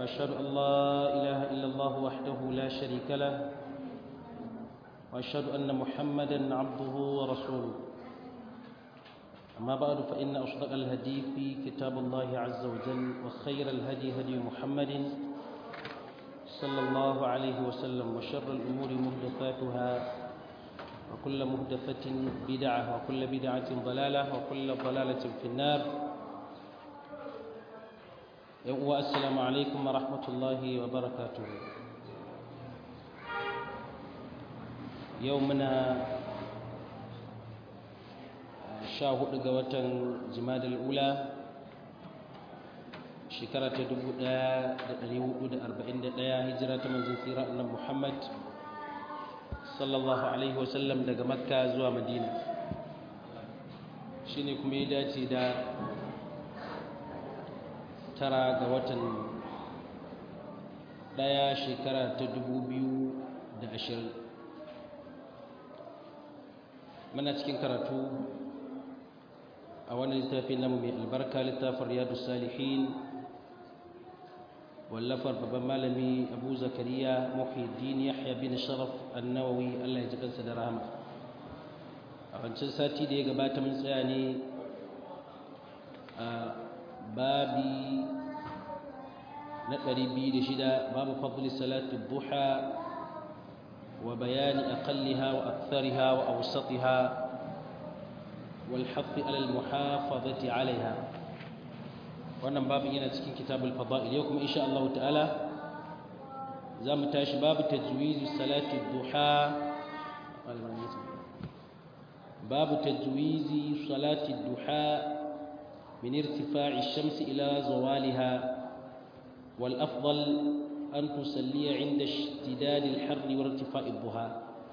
وأشهد أن لا إله إلا الله وحده لا شريك له وأشهد أن محمدا عبده ورسوله أما بعد فإن أصدق الهدي في كتاب الله عز وجل وخير الهدي هدي محمد صلى الله عليه وسلم وشر الأمور محدثاتها وكل محدثة بدعة وكل بدعة ضلالة وكل ضلالة في النار والسلام عليكم ورحمة الله وبركاته يومنا شاهد قوة جماد الأولى shekara ta 1441 hijira ta manzon tsira annabi Muhammad sallallahu alaihi wasallam daga Makka zuwa Madina shine kuma ya dace da tara ga watan daya shekara ta 2020 muna cikin karatu a wannan littafin namu mai albarka littafin riyadus salihin wallafar babban malami abu zakariya muhiddin yahya bin sharaf annawawi allah ya ji kansa da rahama a wancan sati da ya gabata mun tsaya ne a babi na 206 babu fadli salatu duha wa bayani aqalliha wa akthariha wa awsatiha wal hadd ala al muhafazati alaiha wannan babin yana cikin kitabul fada'il yau kuma insha Allah ta'ala za mu tashi babu tajwizi salati duha babu tajwizi salati duha min irtifa'i ash-shams ila zawaliha wal afdal an tusalliya 'inda ishtidad al-harr wa irtifa'i ad-duha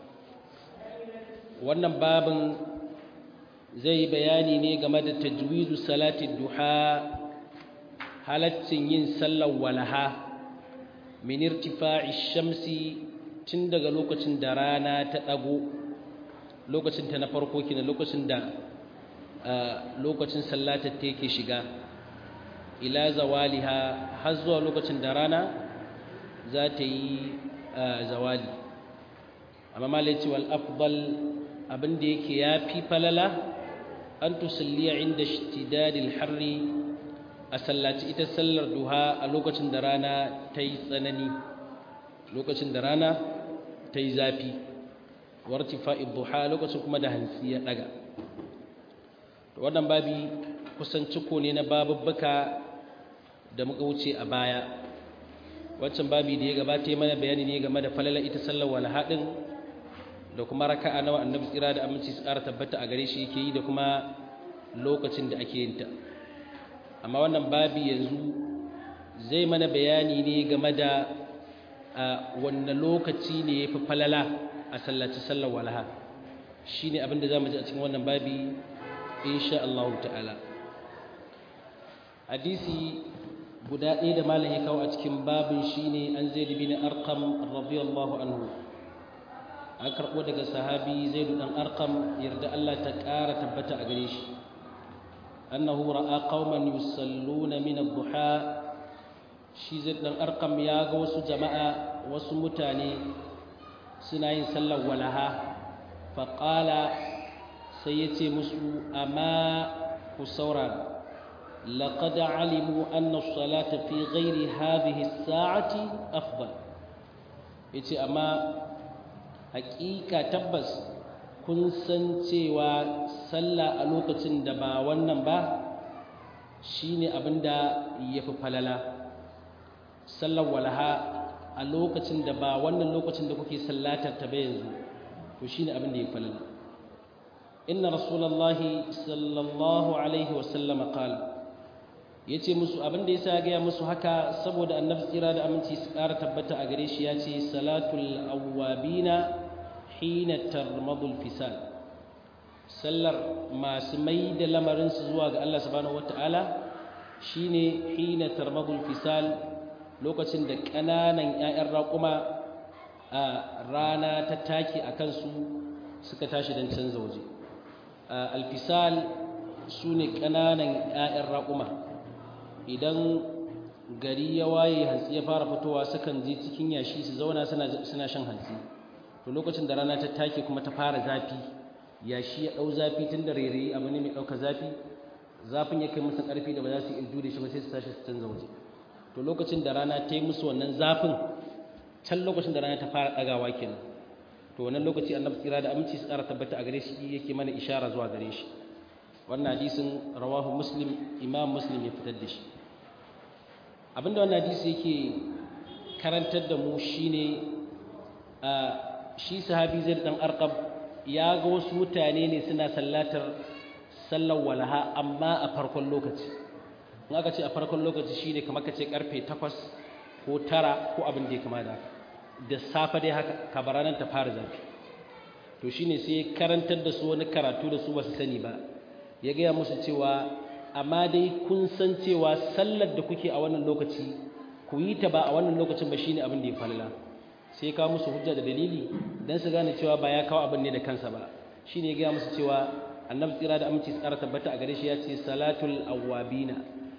wannan babin zai bayani ne game da tajwizu salati duha halaccin yin sallar walaha min irtifa'i shamsi tun daga lokacin da rana ta dago lokacin ta na farko kina lokacin da lokacin sallatar ta yake shiga ila zawaliha har zuwa lokacin da rana za ta yi zawali amma malai wal afdal abin da yake yafi falala an tusalliya inda ishtidadil harri a sallaci ita sallar duha a lokacin da rana ta yi tsanani lokacin da rana ta yi zafi wartifa duha lokacin kuma da hantsi ya daga wannan babi kusan ciko ne na babubbuka da muka wuce a baya wancan babi da ya gabata mana bayani ne game da falala ita sallar walhaɗin da kuma raka'a nawa annabi tsira da aminci su ƙara tabbata a gare shi yake yi da kuma lokacin da ake yin ta amma wannan babi yanzu zai mana bayani ne game da wanne lokaci ne ya fi falala a sallaci sallar walaha shi ne abinda za mu ji a cikin wannan babi insha Allah ta'ala hadisi guda ɗaya da malam ya kawo a cikin babin shi ne an zai libi na arkam radiyallahu anhu an karɓo daga sahabi zai ɗan arkam yarda Allah ta ƙara tabbata a gare shi أنه رأى قوما يصلون من الضحى shi zai ɗan arkam ya ga wasu jama'a wasu mutane suna yin sallar walaha faƙala sai ya ce musu amma ku saurara لقد علموا أن الصلاة في غير هذه الساعة أفضل yace amma hakika tabbas kun san cewa sallah a lokacin da ba wannan ba shine abinda yafi falala sallar walaha a lokacin da ba wannan lokacin da kuke sallatar ta ba yanzu to shine abinda yafi falala inna rasulullahi sallallahu alaihi wasallam qala yace musu abinda yasa ga musu haka saboda annabi tsira da aminci su ƙara tabbata a gare shi yace salatul awwabina hina tarmadul fisal sallar masu mai da lamarinsu zuwa ga Allah subhanahu wata'ala shine hina tarmadul fisal lokacin da ƙananan 'ya'yan raƙuma a rana ta take a kansu suka tashi don canza waje alfisal su ne ƙananan 'ya'yan raƙuma idan gari ya waye hantsi ya fara fitowa sukan je cikin yashi su zauna suna shan hantsi to lokacin da rana ta take kuma ta fara zafi yashi ya ɗau zafi tun da rairayi abu ne mai ɗauka zafi zafin ya kai musu ƙarfi da ba za su iya jure shi ba sai su tashi su canza waje to lokacin da rana ta yi musu wannan zafin can lokacin da rana ta fara ɗagawa kenan to wannan lokaci annabi tsira da aminci su ƙara tabbata a gare shi yake mana ishara zuwa gare shi wannan hadisin rawahu muslim imam muslim ya fitar da shi abinda wannan hadisi yake karantar da mu shine a shi sahabi zai dan arqab ya ga wasu mutane ne suna sallatar sallar walaha amma a farkon lokaci in aka ce a farkon lokaci shine kamar ka ce karfe 8 ko 9 ko abin da ya kama da da safe dai haka kabaranan ta fara zafi to shine sai karantar da su wani karatu da su ba su sani ba ya gaya musu cewa amma dai kun san cewa sallar da kuke a wannan lokaci ku yi ta ba a wannan lokacin ba shine abin da ya falala sai kawo musu hujja da dalili dan su gane cewa ba ya kawo abin ne da kansa ba shine ya gaya musu cewa annabi tsira da aminci tsara tabbata a gare shi ya ce salatul awwabina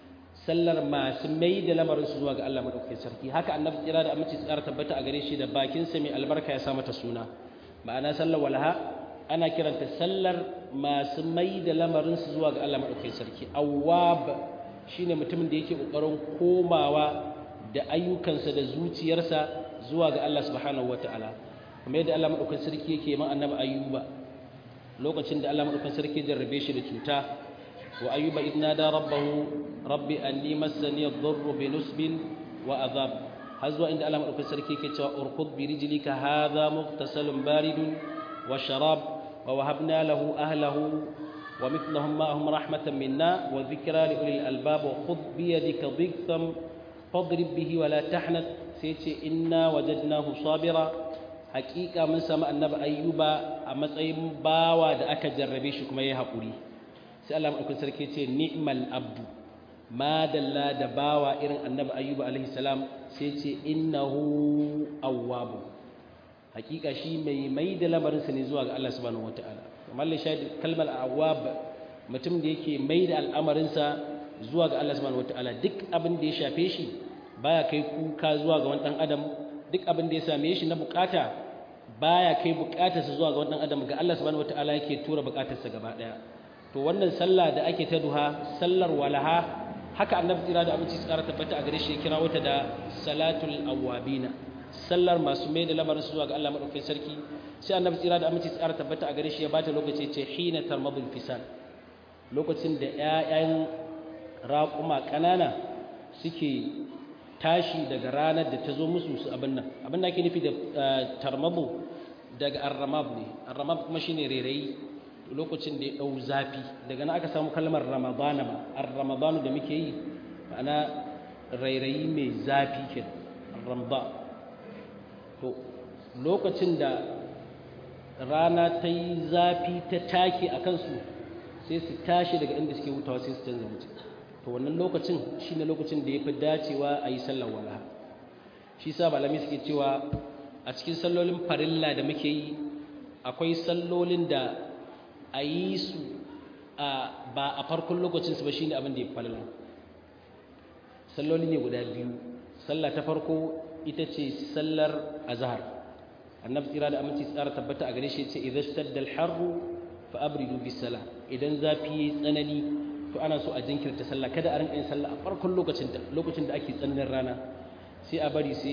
sallar masu mai da lamarin su zuwa ga Allah madaukakin sarki haka annabi tsira da aminci tsara tabbata a gare shi da bakin sa mai albarka ya sa mata suna ma'ana sallar walha ana kiranta sallar masu mai da lamarinsu zuwa ga Allah maɗaukai sarki awwab shine mutumin da yake ƙoƙarin komawa da ayyukansa da zuciyarsa zuwa ga Allah subhanahu wataala kuma yadda Allah maɗaukai sarki yake man annabi ayyuba lokacin da Allah maɗaukai sarki jarrabe shi da cuta wa ayyuba idna da rabbahu rabbi anni massani ad-durru bi nusbin wa adhab har zuwa inda Allah maɗaukai sarki yake cewa urkud bi rijlika hadha mughtasalun baridun wa sharab ووهبنا له أهله ومثلهم معهم رحمة منا وذكرى لأولي الألباب وخذ بيدك ضغثا فاضرب به ولا تحنث سيتي إنا وجدناه صابرا حقيقة من سمع النبي أيوب أما تsayin bawa da aka jarrabe shi kuma ya haƙuri sai Allah mai sarki ce ni'mal abdu ma dalla da bawa irin annabi ayyuba alaihi salam sai ce innahu awwabu hakika shi mai mai da lamarinsa ne zuwa ga Allah subhanahu wataala kamar la shahid kalmar awwab mutum da yake mai da al'amarinsa zuwa ga Allah subhanahu wataala duk abin da ya shafe shi baya kai kuka zuwa ga wani dan adam duk abin da ya same shi na bukata baya kai bukatarsa zuwa ga wani dan adam ga Allah subhanahu wataala yake tura bukatarsa gaba daya to wannan sallah da ake ta duha sallar walaha haka annabi tsira da aminci tsara tabbata a gare shi ya kira wata da salatul awwabina sallar masu mai da lamarin su zuwa ga Allah madaukakin sarki sai annabi tsira da aminci tsara tabbata a gare shi ya bata lokaci ce hina tarmadul fisal lokacin da ƴaƴan raƙuma ƙanana suke tashi daga ranar da ta zo musu su abin nan abin da ake nufi da tarmabu daga arramab ne arramab kuma shine rairayi lokacin da ya ɗau zafi daga nan aka samu kalmar ramadana ma ar-ramadanu da muke yi ma'ana rairayi mai zafi ke ramba to lokacin da rana ta yi zafi ta take a kansu sai su tashi daga inda suke hutawa sai su canza mutum to wannan lokacin shine lokacin da ya fi dacewa a yi sallar walaha shi sa malami suke cewa a cikin sallolin farilla da muke yi akwai sallolin da a yi su ba a farkon lokacinsu ba shine abin da ya fi falala salloli ne guda biyu sallah ta farko ita ce sallar azhar annabi tsira da aminci tsara tabbata a gare shi ce idan shaddal harru fa abridu bis sala idan zafi yayi tsanani to ana so a jinkirta sallah kada a rinka yin sallah a farkon lokacin ta lokacin da ake tsananin rana sai a bari sai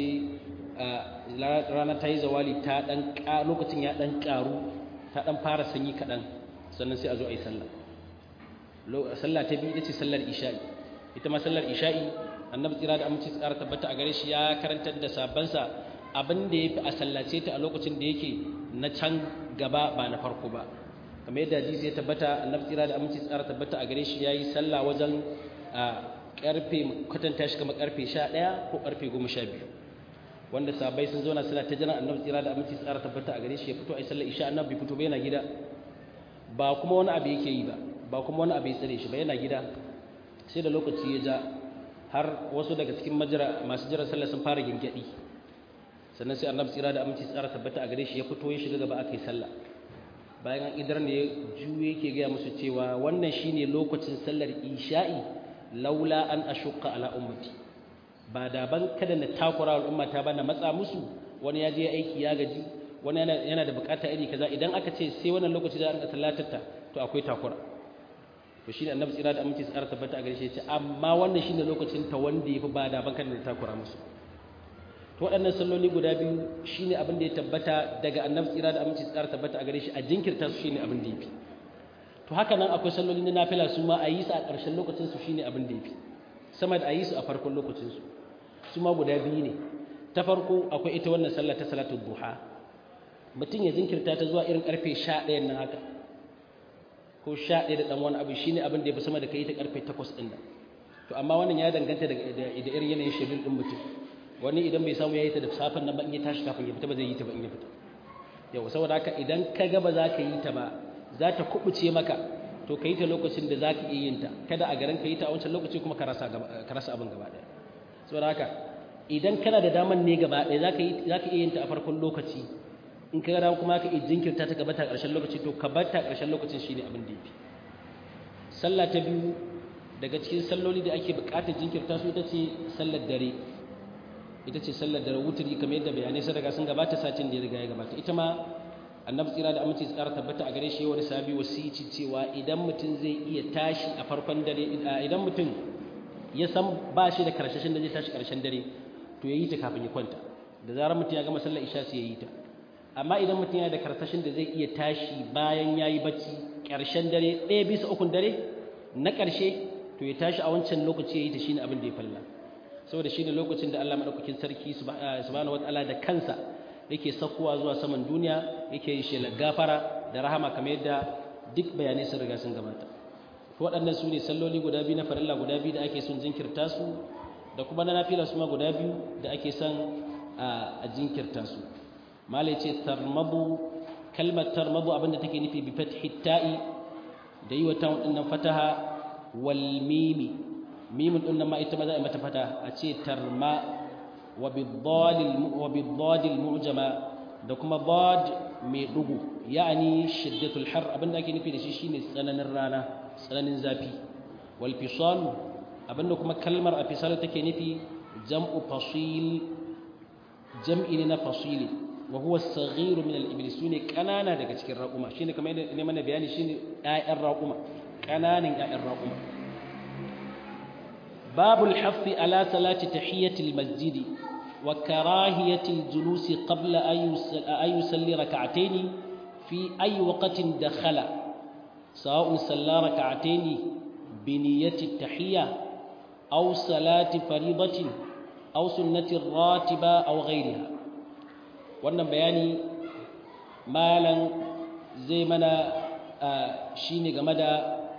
rana ta yi zawali ta dan lokacin ya dan karu ta dan fara sanyi kadan sannan sai a zo a yi sallah sallah ta biyu ita ce sallar isha'i ita ma sallar isha'i annabi tsira da aminci tsara tabbata a gare shi ya karantar da sabansa abin da ya fi a sallace ta a lokacin da yake na can gaba ba na farko ba kamar yadda hadisi ya tabbata annabi tsira da aminci tsara tabbata a gare shi yayi sallah wajen a karfe kwatanta shi kamar karfe 11 ko karfe 12 wanda sabai sun zauna suna ta jiran annabi tsira da aminci tsara tabbata a gare shi ya fito a sallar isha annabi fito ba yana gida ba kuma wani abu yake yi ba ba kuma wani abu ya tsare shi ba yana gida sai da lokaci ya ja har wasu daga cikin majira masu jiran sallah sun fara gingadi sannan sai annabi tsira da aminci tsara tabbata a gare shi ya fito ya shiga gaba aka yi sallah bayan an idar ne juye yake gaya musu cewa wannan shine lokacin sallar isha'i laula an ashqa ala ummati ba da ban kada na takura al'umma ta bana matsa musu wani ya je aiki ya gaji wani yana da bukata iri kaza idan aka ce sai wannan lokaci za a rinka sallatarta to akwai takura to shine annabi tsira da aminci tsara tabbata a gare shi ya ce amma wannan shine lokacin ta wanda yafi ba da ban kada na takura musu to waɗannan salloli guda biyu shine abin da ya tabbata daga annabi tsira da aminci tsara tabbata a gare shi a jinkirta su shine abin da yafi to haka nan akwai salloli na nafila su ma a yi su a ƙarshen lokacin su shine abin da yafi sama da a yi su a farkon lokacin su su ma guda biyu ne ta farko akwai ita wannan sallah ta salatul duha mutum ya jinkirta ta zuwa irin karfe 11 nan haka ko 11 da dan wani abu shine abin da yafi sama da kai ta karfe 8 din nan to amma wannan ya danganta da da irin yanayin shedul din mutum wani idan bai samu yayi ta da safan nan ba in ya tashi kafin ya fita ba zai yi ta ba in ya fita yau saboda haka idan ka ga ba za ka yi ta ba za ta kubuce maka to ka yi ta lokacin da za ka iya yin ta kada a garin ka yi ta a wancan lokaci kuma ka rasa abin gaba ɗaya saboda haka idan kana da daman ne gaba ɗaya za ka iya yin ta a farkon lokaci in ka gada kuma ka iya jinkirta ta gaba ta ƙarshen lokaci to ka bar ta ƙarshen lokacin shine abin da yafi sallah ta biyu daga cikin salloli da ake buƙatar jinkirta su ita ce sallar dare ita ce sallar dare wuturi kamar yadda bayanai sun riga sun gabata satin da ya riga ya gabata ita ma annabi tsira da aminci tsara tabbata a gare shi wani sabi wasici cewa idan mutum zai iya tashi a farkon dare idan mutum ya san ba shi da karshashin da zai tashi karshen dare to ya yi ta kafin ya kwanta da zarar mutum ya gama sallar isha sai ya yi ta amma idan mutum yana da karshashin da zai iya tashi bayan ya yi bacci karshen dare ɗaya bisa ukun dare na ƙarshe to ya tashi a wancan lokaci ya yi ta shine abin da ya falla saboda shine lokacin da Allah madaukakin sarki subhanahu wataala da kansa yake sakkowa zuwa saman duniya yake yi shelar gafara da rahama kamar yadda duk bayanai sun riga sun gabata waɗannan su ne salloli guda biyu na farilla guda biyu da ake son jinkirta su da kuma na nafila su ma guda biyu da ake son a jinkirta su malai ce tarmabu kalmar tarmabu abinda take nufi bi fathi ta'i da yi wa ta waɗannan fataha wal mimi mimin ɗin nan ma ita ma za a mata fata a ce tarma وبالضاد المعجمة da kuma bad mai dugu ya'ani shiddatul har abinda ake nufi da shi shine tsananin rana tsananin zafi wal fisal abinda kuma kalmar a fisal take nufi jam'u fasil jam'i ne na fasili wa huwa as-saghir min al-iblis sune kanana daga cikin raquma shine kamar yadda ne mana bayani shine ƴaƴan raquma kananin ƴaƴan raquma babul haffi ala salati tahiyatil masjidi وكراهية الجلوس قبل أن يصلي ركعتين في أي وقت دخل سواء صلى ركعتين بنية التحية أو صلاة فريضة أو سنة راتبة أو غيرها wannan bayani malan zai mana shine game da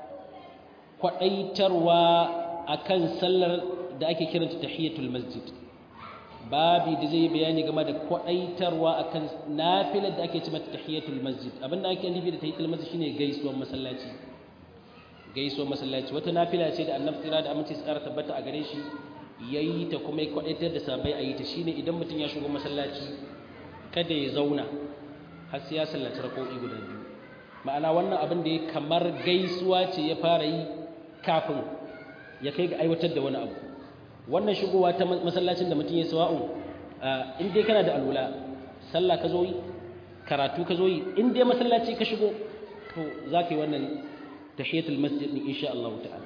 kwaɗaitarwa akan sallar da ake kiranta tahiyatul masjid babi da zai bayani game da kwadaitarwa akan nafilar da ake ce mata tahiyatul masjid abinda ake nufi da tahiyatul masjid shine gaisuwar masallaci gaisuwar masallaci wata nafila ce da annabi tsira da aminci tsara tabbata a gare shi yayi ta kuma ya kwadaitar da sabai a yi ta shine idan mutum ya shigo masallaci kada ya zauna har sai ya sallaci rako'i guda biyu ma'ana wannan abin da ya kamar gaisuwa ce ya fara yi kafin ya kai ga aiwatar da wani abu wannan shigowa ta masallacin da mutum ya sawa'un in dai kana da alwala sallah ka zo yi karatu ka zo yi in dai masallaci ka shigo to za ka yi wannan tahiyatul masjid din insha Allah ta'ala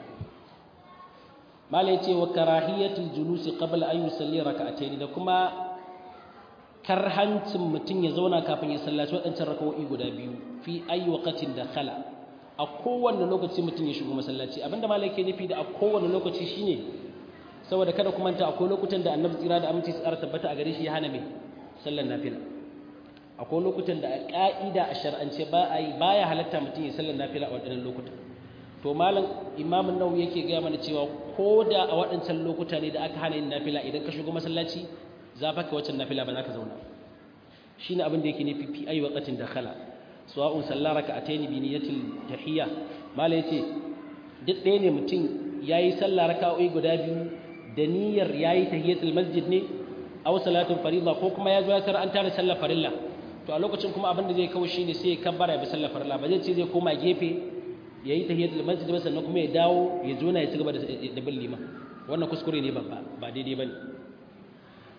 malai ce wa karahiyatul julusi qabla an yusalli raka'atayn da kuma karhancin mutum ya zauna kafin ya sallaci waɗancan raka'o'i guda biyu fi ayi waqatin da khala a kowanne lokaci mutum ya shigo masallaci abinda malai ke nufi da a kowanne lokaci shine saboda kada kuma ta akwai lokutan da annabi tsira da aminci tsara tabbata a gare shi ya hana mai sallar nafila akwai lokutan da a ka'ida a shar'ance ba a yi baya halatta mutum ya sallar nafila a waɗannan lokutan to malam imamun nawawi yake gaya mana cewa ko da a waɗancan lokuta ne da aka hana yin nafila idan ka shigo masallaci za fa ka waccan nafila ba za ka zauna shine abin da yake nufi fi ayi waqatin dakhala sawa'un sallara ka ataini bi niyyatil tahiyya malam yace duk ɗaya ne mutum yayi sallah raka'o'i guda biyu da niyyar yayi tahiyatul masjid ne aw salatul farilla ko kuma ya zo ya tar an tare sallar farilla to a lokacin kuma abin da zai kawo shine sai ya kabbara ya bi sallar farilla ba zai ce zai koma gefe yayi tahiyatul masjid ba sannan kuma ya dawo ya zo na ya cigaba da bin liman wannan kuskure ne babba ba daidai bane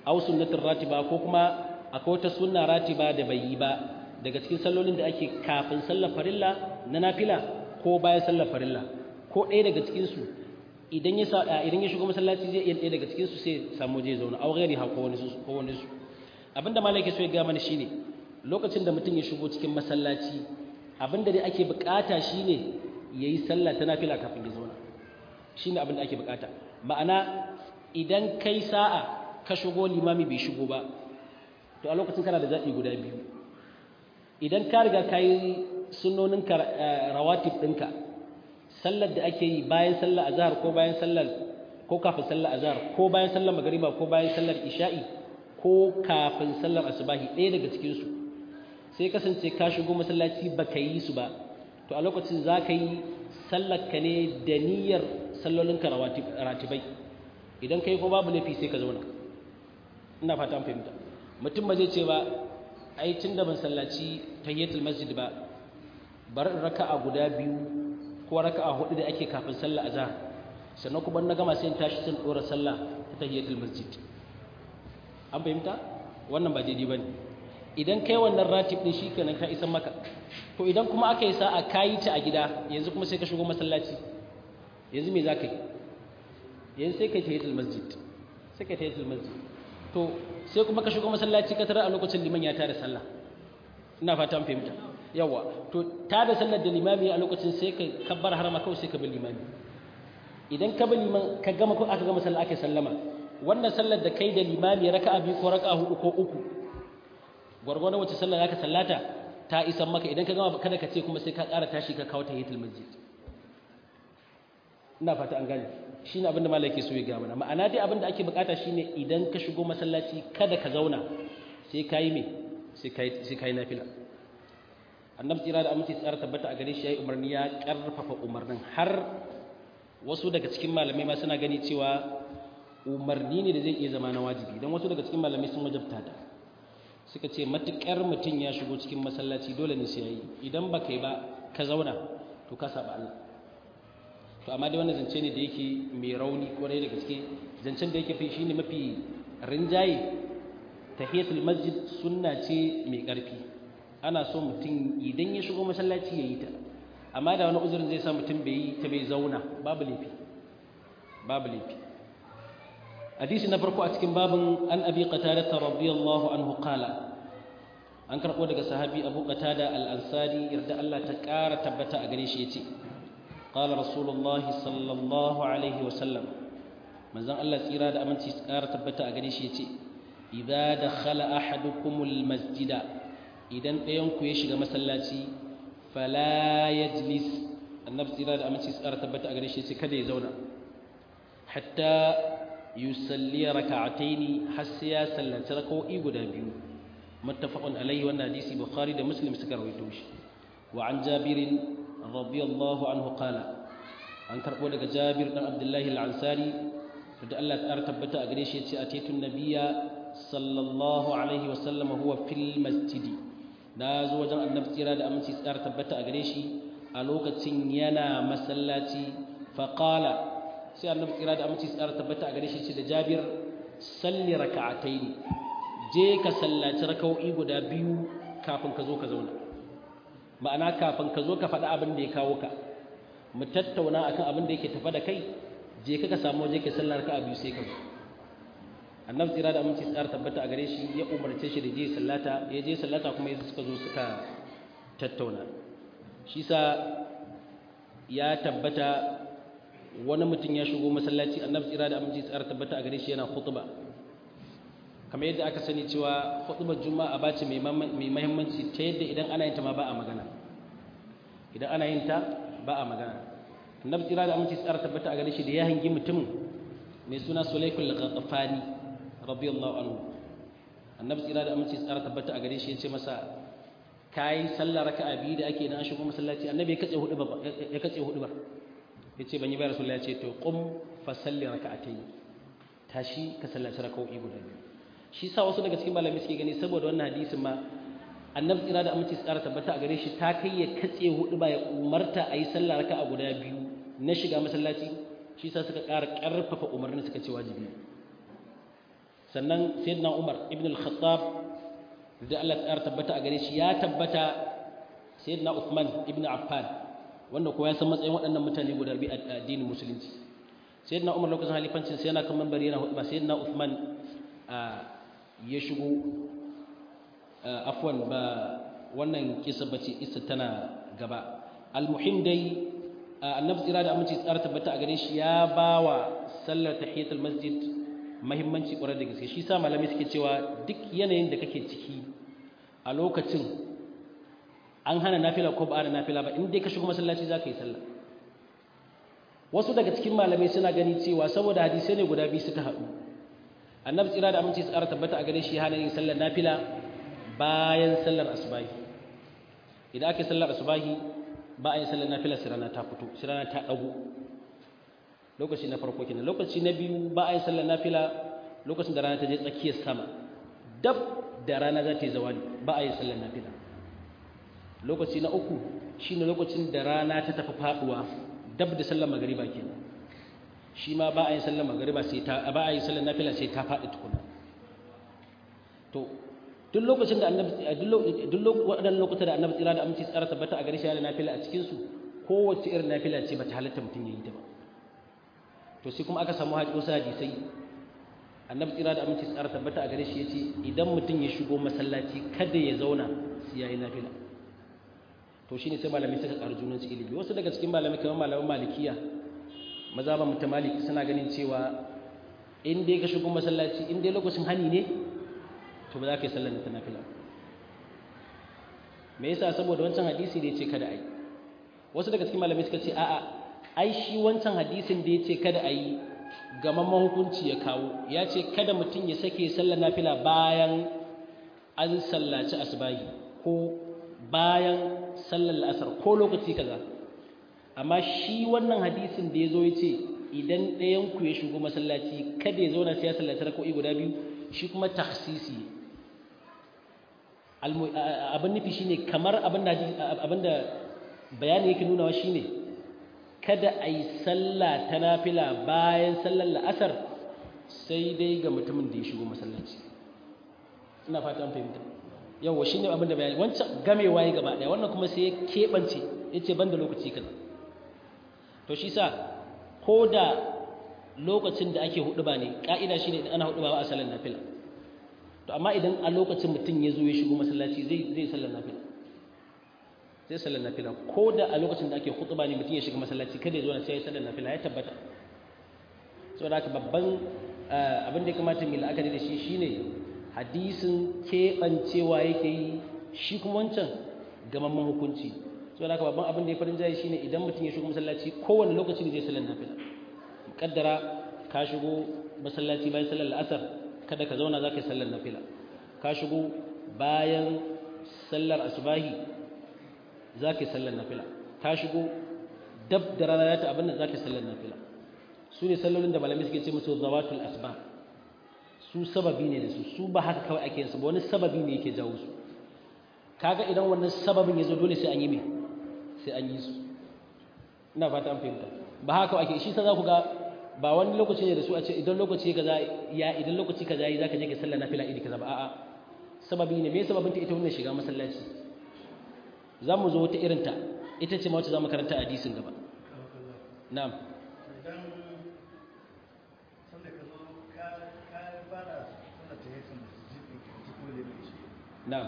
aw sunnatin ratiba ko kuma akwai wata sunna ratiba da bai yi ba daga cikin sallolin da ake kafin sallar farilla na nafila ko bayan sallar farilla ko ɗaya daga cikin su idan ya idan ya shigo masallaci zai iya ɗaya daga cikin su sai samu je zauna aw ghairi ha ko wani su ko wani su abinda malaka so ya ga mana shine lokacin da mutum ya shigo cikin masallaci abinda dai ake bukata shine yayi sallah ta nafila kafin ya zauna shine abinda ake bukata ma'ana idan kai sa'a ka shigo limami bai shigo ba to a lokacin kana da zaɓi guda biyu idan ka riga ka yi sunonin rawatib ɗinka sallar da ake yi bayan sallar azhar ko bayan sallar ko kafin sallar azhar ko bayan sallar magariba ko bayan sallar isha'i ko kafin sallar asubahi ɗaya daga cikinsu sai kasance ka shigo masallaci ba ka yi su ba to a lokacin za ka yi sallar ka ne da niyyar sallolinka ratibai idan ka yi ko babu laifi sai ka zauna ina fata an fahimta mutum ba zai ce ba ai tun da ban sallaci tahiyatul masjid ba bar in raka'a guda biyu ko raka'a hudu da ake kafin sallah azhar sannan kuma na gama sai in tashi sun dora sallah ta tahiyatul masjid an fahimta wannan ba daidai bane idan kai wannan ratib din shikenan ka isan maka to idan kuma aka yi sa'a kayi ta a gida yanzu kuma sai ka shigo masallaci yanzu me za ka yi yanzu sai ka yi tahiyatul masjid sai ka yi tahiyatul masjid to sai kuma ka shigo masallaci ka tara a lokacin liman ya tada sallah ina fata an fahimta yawa to tada sallar da limami a lokacin sai ka kabbar harama kawai sai ka bi limami idan ka bi liman ka gama ko aka gama sallah aka sallama wannan sallar da kai da limami raka'a biyu ko raka'a hudu ko uku gwargwadon wacce sallar zaka sallata ta isan maka idan ka gama kada ka ce kuma sai ka ƙara tashi ka kawo tahiyatul masjid ina fata an gane shine abinda malaki so ya ga mana ma'ana dai abinda ake bukata shine idan ka shigo masallaci kada ka zauna sai kai me sai kai sai kai nafila annabi tsira da aminci tsara tabbata a gare shi yayi umarni ya karfafa umarnin har wasu daga cikin malamai ma suna gani cewa umarni ne da zai iya zama na wajibi dan wasu daga cikin malamai sun wajabta ta suka ce matukar mutum ya shigo cikin masallaci dole ne sai yayi idan ba kai ba ka zauna to ka saba Allah to amma dai wannan zance ne da yake mai rauni kwarai da gaske zancen da yake fi shine mafi rinjaye tahiyatul masjid sunna ce mai ƙarfi ana so mutum idan ya shigo masallaci ya yi ta amma da wani uzurin zai sa mutum bai yi ta bai zauna babu laifi babu laifi hadisi na farko a cikin babin an abi qatada radiyallahu anhu qala an karɓo daga sahabi abu qatada al-ansari yarda Allah ta ƙara tabbata a gare shi yace قال رسول الله صلى الله عليه وسلم manzon Allah tsira da aminci ƙara tabbata a gare shi yace idza dakhala ahadukumul masjida idan ɗayan ku ya shiga masallaci fala yajlis annabi tsira da aminci ƙara tabbata a gare shi yace kada ya zauna hatta yusalli raka'ataini har sai ya sallaci raka'o'i guda biyu muttafaqun alaihi wannan hadisi bukhari da muslim suka rawaito shi wa an jabirin radiyallahu anhu qala an karbo daga Jabir dan Abdullahi al-Ansari da Allah ta tabbata a gare shi yace atitun nabiyya sallallahu alaihi wa sallam huwa fil masjidi na zo wajen annabi tsira da aminci tsara tabbata a gare shi a lokacin yana masallaci fa qala sai annabi tsira da aminci tsara tabbata a gare shi ce da Jabir salli raka'ataini je ka sallaci raka'o'i guda biyu kafin ka zo ka zauna ma'ana kafin ka zo ka faɗi abin da ya kawo ka mu tattauna akan abin da yake tafa da kai je ka ka samu waje ke sallar ka biyu sai ka zo annabi tsira da aminci tsara tabbata a gare shi ya umarce shi da je sallata ya je sallata kuma yanzu suka zo suka tattauna shi sa ya tabbata wani mutum ya shigo masallaci annabi tsira da aminci tsara tabbata a gare shi yana khutba kamar yadda aka sani cewa khutbar juma'a ba ce mai mahimmanci ta yadda idan ana yin ta ma ba a magana idan ana yin ta ba a magana annabi tsira da aminci tsara tabbata a gare shi da ya hangi mutumin mai suna sulaikul ghatafani radiyallahu anhu annabi tsira da aminci tsara tabbata a gare shi ya ce masa kai sallar raka'a biyu da ake na shigo masallaci annabi ya katse hudu ba ya katse hudu ba ya ce ban yi ba rasulullahi ya ce to qum fa salli raka'atayn tashi ka sallaci raka'o'i guda biyu shi sa wasu daga cikin malamai suke gani saboda wannan hadisin ma annabi tsira da aminci tsara tabbata a gare shi ta kai ya katse hudu ba ya umarta a yi sallah raka a guda biyu na shiga masallaci shi sa suka ƙara ƙarfafa umarnin suka ce wajibi sannan sayyidina Umar ibn al-Khattab da Allah ya tabbata a gare shi ya tabbata sayyidina Uthman ibn Affan wanda ko ya san matsayin waɗannan mutane guda biyu a addinin musulunci sayyidina Umar lokacin halifancin sai yana kan manbari yana hudu ba sayyidina Uthman ya shigo afwan ba wannan kisa bace isa tana gaba almuhim dai annabi tsira da aminci tsara tabbata a gare shi ya bawa sallar tahiyatul masjid muhimmanci ƙwarar da gaske shi sa malamai suke cewa duk yanayin da kake ciki a lokacin an hana nafila ko ba a nafila ba in dai ka shigo masallaci za ka yi sallah wasu daga cikin malamai suna gani cewa saboda hadisai ne guda biyu suka haɗu annabi tsira da aminci tsara tabbata a gare shi hana yin sallar nafila bayan sallar asubahi idan aka yi sallar asubahi ba a yin sallar nafila sai rana ta fito sai rana ta ɗago lokaci na farko kenan lokaci na biyu ba a yin sallar nafila lokacin da rana ta je tsakiyar sama dab da rana za ta yi zawali ba a yin sallar nafila lokaci na uku shine lokacin da rana ta tafi faduwa dab da sallar magariba kenan shi ma ba a yin sallar magariba sai ta ba a yin sallar nafila sai ta faɗi tukuna to duk lokacin da annabi duk waɗannan lokutan da annabi tsira da aminci tsara tabbata a gare shi yana nafila a cikin su kowace irin nafila ce bata halatta mutum yayi ta ba to sai kuma aka samu wasu hadisai annabi tsira da aminci tsara tabbata a gare shi yace idan mutum ya shigo masallaci kada ya zauna sai yayi nafila to shine sai malamai suka karu junan su ilimi wasu daga cikin malamai kamar malaman malikiya mazhaban mutamalik suna ganin cewa in dai ka shigo masallaci in dai lokacin hani ne to ba za ka yi sallar ta nafila me yasa saboda wancan hadisi da yace kada ai wasu daga cikin malamai suka ce a'a ai shi wancan hadisin da yace kada ai gamamman hukunci ya kawo ya ce kada mutum ya sake sallar nafila bayan an sallaci asbahi ko bayan sallar la'asar ko lokaci kaza amma shi wannan hadisin da ya zo ya ce idan ɗayan ku ya shigo masallaci kada ya zauna sai ya sallaci rako'i guda biyu shi kuma taksisi abin nufi shine kamar abin da bayani yake nunawa shine kada a yi sallah ta nafila bayan sallar la'asar sai dai ga mutumin da ya shigo masallaci ina fata an fahimta yawa shine abin da bayani wancan gamewa ya gaba daya wannan kuma sai ya keɓance ya ce ban da lokaci kaza to shi sa ko da lokacin da ake hudu ba ne ka'ida shine idan ana hudu ba a sallar nafila to amma idan a lokacin mutum ya zo ya shigo masallaci zai zai sallar nafila zai sallar nafila ko da a lokacin da ake hutuba ne mutum ya shiga masallaci kada ya zo na sai ya sallar nafila ya tabbata saboda haka babban abin da ya kamata mu la'akari da shi shine hadisin keɓancewa yake yi shi kuma wancan gamamman hukunci saboda haka babban abin da ya farin jayi shine idan mutum ya shigo masallaci kowane lokaci ne zai sallar nafila kaddara ka shigo masallaci bayan sallar la'asar kada ka zauna za ka yi sallar nafila ka shigo bayan sallar asubahi za ka yi sallar nafila ka shigo dab da rana ta abin da za ka yi sallar nafila su ne sallolin da malamai suke ce musu zawatul asba su sababi ne da su su ba haka kawai ake yinsu ba wani sababi ne yake jawo su kaga idan wannan sababin ya zo dole sai an yi me sai an yi su ina fata an fahimta ba haka ake shi sa za ku ga ba wani lokaci ne da su a ce idan lokaci kaza ya idan lokaci kaza yi zaka je ka sallar nafila idi kaza ba a'a sababi ne me sababin ta ita wannan shiga masallaci za mu zo wata irin ta ita ce ma wacce za mu karanta hadisin gaba na'am na'am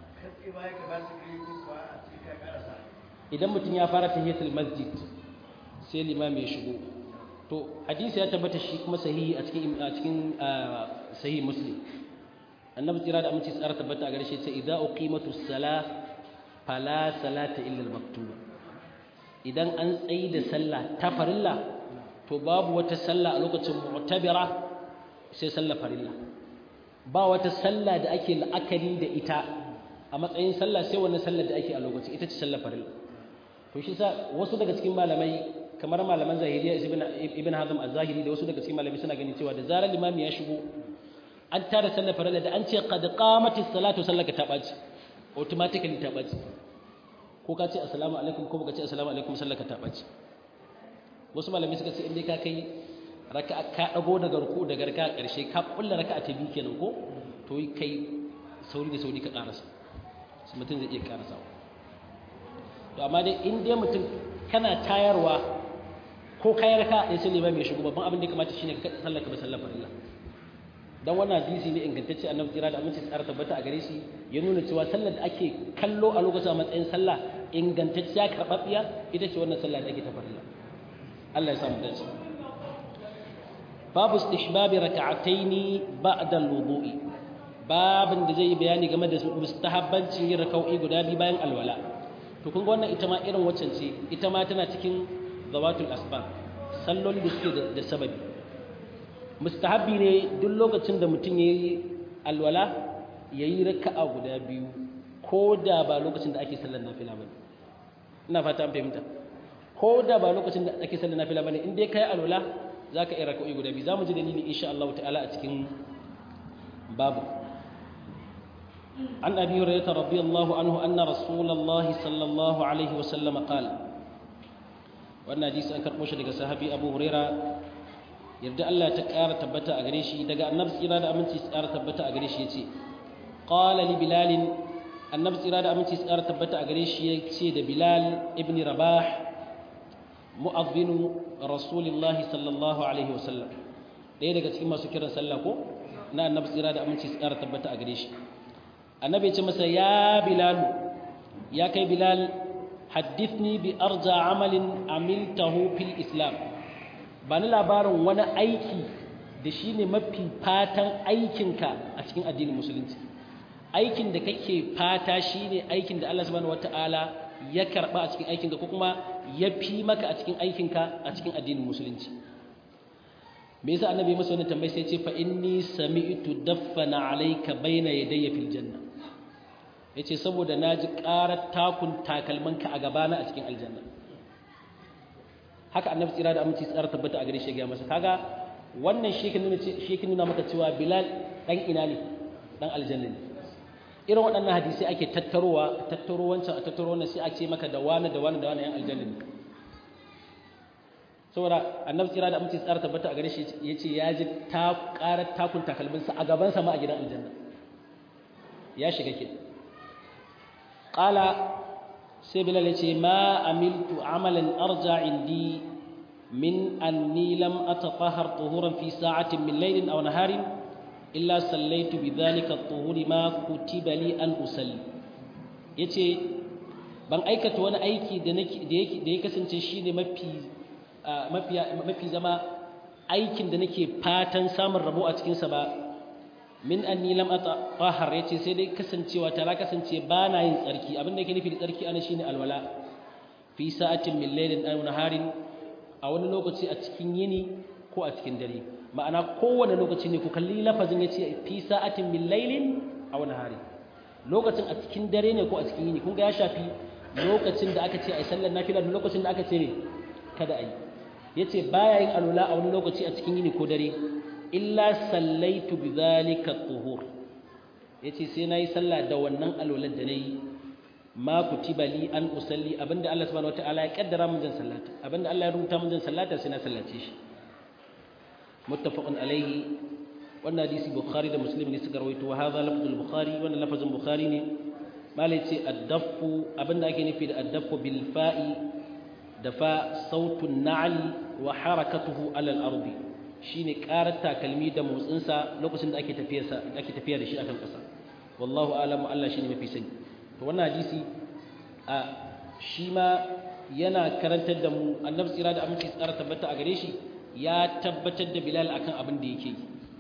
idan mutum ya fara tahiyatul masjid sai limami ya shigo to hadisi ya tabbata shi kuma sahihi a cikin a cikin sahihi muslim annabi tsira da aminci tsara tabbata a gare shi sai idza uqimatus salah fala salata illa al-maktuba idan an tsayi da sallah ta farilla to babu wata sallah a lokacin mu'tabira sai sallah farilla ba wata sallah da ake la'akari da ita a matsayin sallah sai wannan sallar da ake a lokacin ita ce sallah farilla to shi sa wasu daga cikin malamai kamar malaman zahiriya ibn hazm az-zahiri da wasu daga cikin malamai suna ganin cewa da zarar limami ya shigo an tara sallar farilla da an ce qad qamatis salatu sallaka ta baci automatically ta baci ko ka ce assalamu alaikum ko baka ce assalamu alaikum sallaka ta baci wasu malamai suka ce in dai ka kai raka ka dago daga ruku daga raka karshe ka kulla raka ta biyu kenan ko to kai sauri da sauri ka karasa sai mutum zai iya karasa to amma dai in dai mutum kana tayarwa ko kayar ka ya sai limami ya shigo babban abin da ya kamata shine ka sallaka ba sallar farilla dan wannan hadisi ne ingantacce annabi tsira da aminci tsara tabbata a gare shi ya nuna cewa sallar da ake kallo a lokacin a matsayin sallah ingantacciya karɓaɓɓiya ita ce wannan sallah da ake ta farilla Allah ya samu dace babu istihbabi raka'ataini ba'da al-wudu'i babin da zai yi bayani game da mustahabbancin yin raka'o'i guda biyu bayan alwala to kun ga wannan ita ma irin waccan ce ita ma tana cikin zawatul asbab salloli da suke da sababi mustahabbi ne duk lokacin da mutum ya yi alwala ya yi raka'a guda biyu ko da ba lokacin da ake sallar nafila ba ina fata an fahimta ko da ba lokacin da ake sallar nafila ba ne in dai ka yi alwala za ka iya raka'o'i guda biyu za mu ji dalili insha Allah ta'ala a cikin babu عن أبي هريرة رضي الله عنه أن رسول الله صلى الله عليه وسلم قال وأن حديث أنكر موشى لك صحابي أبو هريرة يرجع الله تكار تبتا أغريشي دقى النبس إرادة أمنتي سكار تبتا أغريشي يتي قال لبلال النبس إرادة أمنتي سكار تبتا أغريشي يتي دا بلال ابن رباح مؤذن رسول الله صلى الله عليه وسلم ɗaya daga cikin masu kiran sallah ko na annabi tsira da aminci su ƙara tabbata a gare shi annabi ya ce masa ya bilalu ya kai bilal haddithni bi arja amalin amiltahu fil islam ba ni labarin wani aiki da shi ne mafi fatan aikinka a cikin addinin musulunci aikin da kake fata shi ne aikin da Allah subhanahu wata'ala ya karba a cikin aikinka ko kuma ya fi maka a cikin aikinka a cikin addinin musulunci me yasa annabi masa wannan tambayi sai ce fa inni sami'tu daffana alayka bayna yadayya fil janna yace saboda naji ƙarar takun takalmanka a gabana a cikin aljanna haka annabi tsira da aminci tsara tabbata a gare shi ga masa kaga wannan shi nuna shi nuna maka cewa bilal dan ina ne dan aljanna ne irin waɗannan hadisi ake tattarowa tattaro wancan a tattaro wannan sai a ce maka da wani da wani da wani yan aljanna ne saboda annabi tsira da aminci tsara tabbata a gare shi yace ya ji ta ƙarar takun takalminsa a gaban sa ma a gidan aljanna ya shiga ke qala sai bilal ya ce ma amiltu amalan arja indi min anni lam atatahhar tuhuran fi sa'atin min laylin aw naharin illa sallaitu bidhalika at-tuhuri ma kutiba li an usalli yace ban aikata wani aiki da nake da yake da ya kasance shine mafi mafi mafi zama aikin da nake fatan samun rabo a cikin sa ba min anni lam atahhar yace sai dai kasancewa ta ra kasance ba na yin tsarki abin da yake nufi da tsarki ana shine alwala fi sa'atin min laylin aw naharin a wani lokaci a cikin yini ko a cikin dare ma'ana kowane lokaci ne ku kalli lafazin yace fi sa'atin min laylin aw naharin lokacin a cikin dare ne ko a cikin yini kun ga ya shafi lokacin da aka ce ai sallar nafila da lokacin da aka ce ne kada ai yace baya yin alwala a wani lokaci a cikin yini ko dare illa sallaitu bidhalika tuhur yace sai nayi sallah da wannan alwalar da nayi ma kutiba li an usalli abinda Allah subhanahu wataala ya kaddara mun zan sallata abinda Allah ya rubuta mun zan sallata sai na sallace shi muttafaqun alaihi wannan hadisi bukhari da muslim ne suka rawaito wa hadha lafzul bukhari wannan lafazin bukhari ne malai ce addafu abinda ake nufi da addafu bil fa'i da fa sautun na'li wa harakatuhu ala al-ardi shine karar takalmi da motsinsa lokacin da ake tafiyarsa ake tafiya da shi akan ƙasa wallahu alamu Allah shine mafi sani to wannan hadisi a shi ma yana karantar da mu annabi tsira da aminci tsara tabbata a gare shi ya tabbatar da Bilal akan abin da yake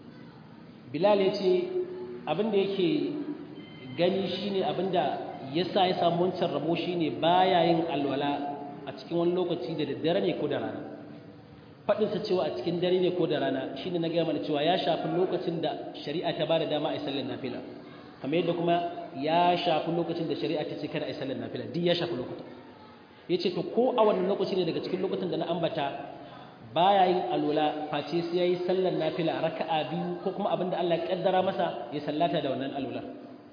Bilal ya ce abin da yake gani shine abin da yasa ya samu wancan rabo shine baya yin alwala a cikin wani lokaci da daddare ne ko da rana faɗinsa cewa a cikin dare ne ko da rana shine na gaya mana cewa ya shafi lokacin da shari'a ta ba da dama a yi sallar nafila kamar yadda kuma ya shafi lokacin da shari'a ta ce kada a yi sallar nafila duk ya shafi lokuta ya ce to ko a wannan lokaci ne daga cikin lokutan da na ambata baya yin alwala face sai ya yi sallar nafila raka'a biyu ko kuma abin da Allah ya kaddara masa ya sallata da wannan alwala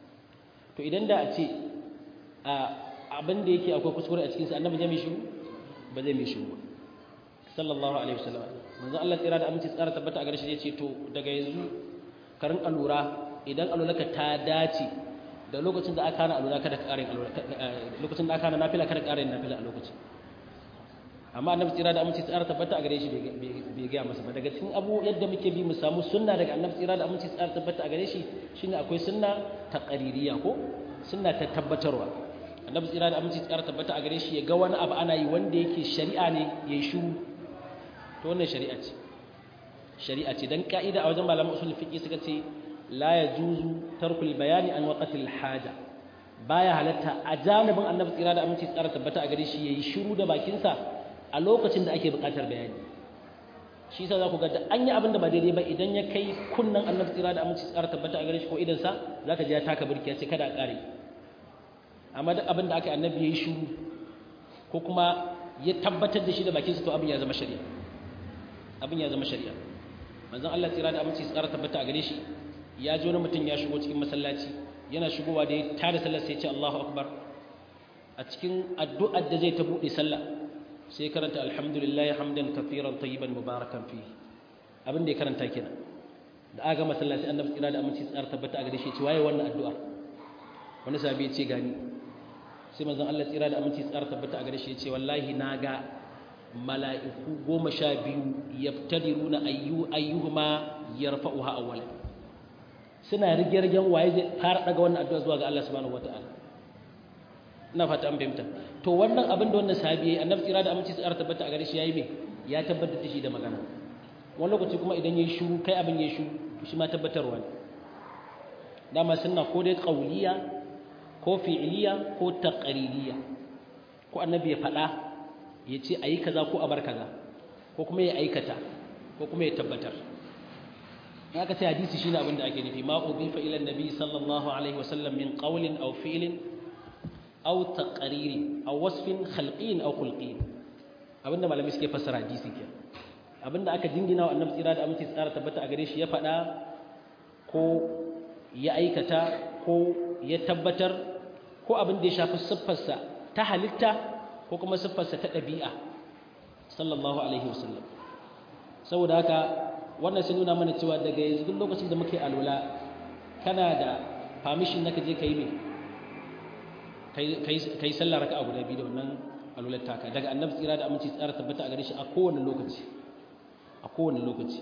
to idan da a ce abin da yake akwai kuskure a cikinsa annabi zai mai shiru ba zai mai shiru ba sallallahu alaihi wasallam manzo Allah tsira da aminci tsara tabbata a gare shi ya ce to daga yanzu ka rinka lura idan alulaka ta dace da lokacin da aka hana alula kada ka ƙarin alula lokacin da aka hana nafila kada ka ƙarin nafila a lokacin amma annabi tsira da aminci tsara tabbata a gare shi bai gaya masa ba daga cikin abu yadda muke bi mu samu sunna daga annabi tsira da aminci tsara tabbata a gare shi shine akwai sunna ta qaririya ko sunna ta tabbatarwa annabi tsira da aminci tsara tabbata a gare shi ya ga wani abu ana yi wanda yake shari'a ne yayi shiru to wannan shari'a ce shari'a ce dan ka'ida a wajen malaman usul fiqh suka ce la yajuzu tarkul bayani an waqtil haja baya halatta a janibin annabi tsira da aminci tsara tabbata a gare shi yayi shiru da bakinsa a lokacin da ake buƙatar bayani shi yasa za ku ga da an yi abin da ba daidai ba idan ya kai kunnan annabi tsira da aminci tsara tabbata a gare shi ko idan sa zaka ji ya taka burki ya ce kada a ƙare amma duk abin da aka annabi yayi shiru ko kuma ya tabbatar da shi da bakinsa to abin ya zama shari'a abin ya zama shari'a manzon Allah tsira da aminci tsara tabbata a gare shi ya ji wani mutum ya shigo cikin masallaci yana shigowa da ya tada sallar sai ya ce Allahu akbar a cikin addu'ar da zai ta buɗe sallah sai karanta alhamdulillahi hamdan kafiran tayyiban mubarakan fi abin da ya karanta kenan da aka gama sallah sai annabi tsira da aminci tsara tabbata a gare shi ce waye wannan addu'a wani sahabi ya ce gani sai manzon Allah tsira da aminci tsara tabbata a gare shi ya ce wallahi na ga mala'iku goma sha biyu yaftadiruna ayyu ayyuhuma yarfa'uha awwala suna rige-rigen waye zai fara daga wannan addu'a zuwa ga Allah subhanahu wata'ala ina fata an fahimta to wannan abin da wannan sahabi yayi annabi tsira da aminci tsara tabbata a gare shi yayi me ya tabbatar da shi da magana wani lokaci kuma idan yayi shiru kai abin yayi shiru shi ma tabbatarwa ne dama sunna ko dai qauliya ko fi'liya ko taqririya ko annabi ya faɗa ya ce ayi kaza ko a bar kaza ko kuma ya aikata ko kuma ya tabbatar haka sai hadisi shine abin da ake nufi ma udifa ila annabi sallallahu alaihi wasallam min qawlin aw fi'lin aw taqririn aw wasfin khalqin aw khulqin abinda malamai suke fassara hadisi ke abinda aka jingina wa annabi tsira da aminci tsara tabbata a gare shi ya faɗa ko ya aikata ko ya tabbatar ko abin da ya shafi siffarsa ta halitta ko kuma siffarsa ta ɗabi'a sallallahu alaihi wasallam saboda haka wannan sai nuna mana cewa daga yanzu duk lokacin da muke alwala kana da permission na ka je ka yi mai ka yi sallah raka'a guda biyu da wannan alwalar taka daga annabi tsira da aminci tsara tabbata a gare shi a kowane lokaci a kowane lokaci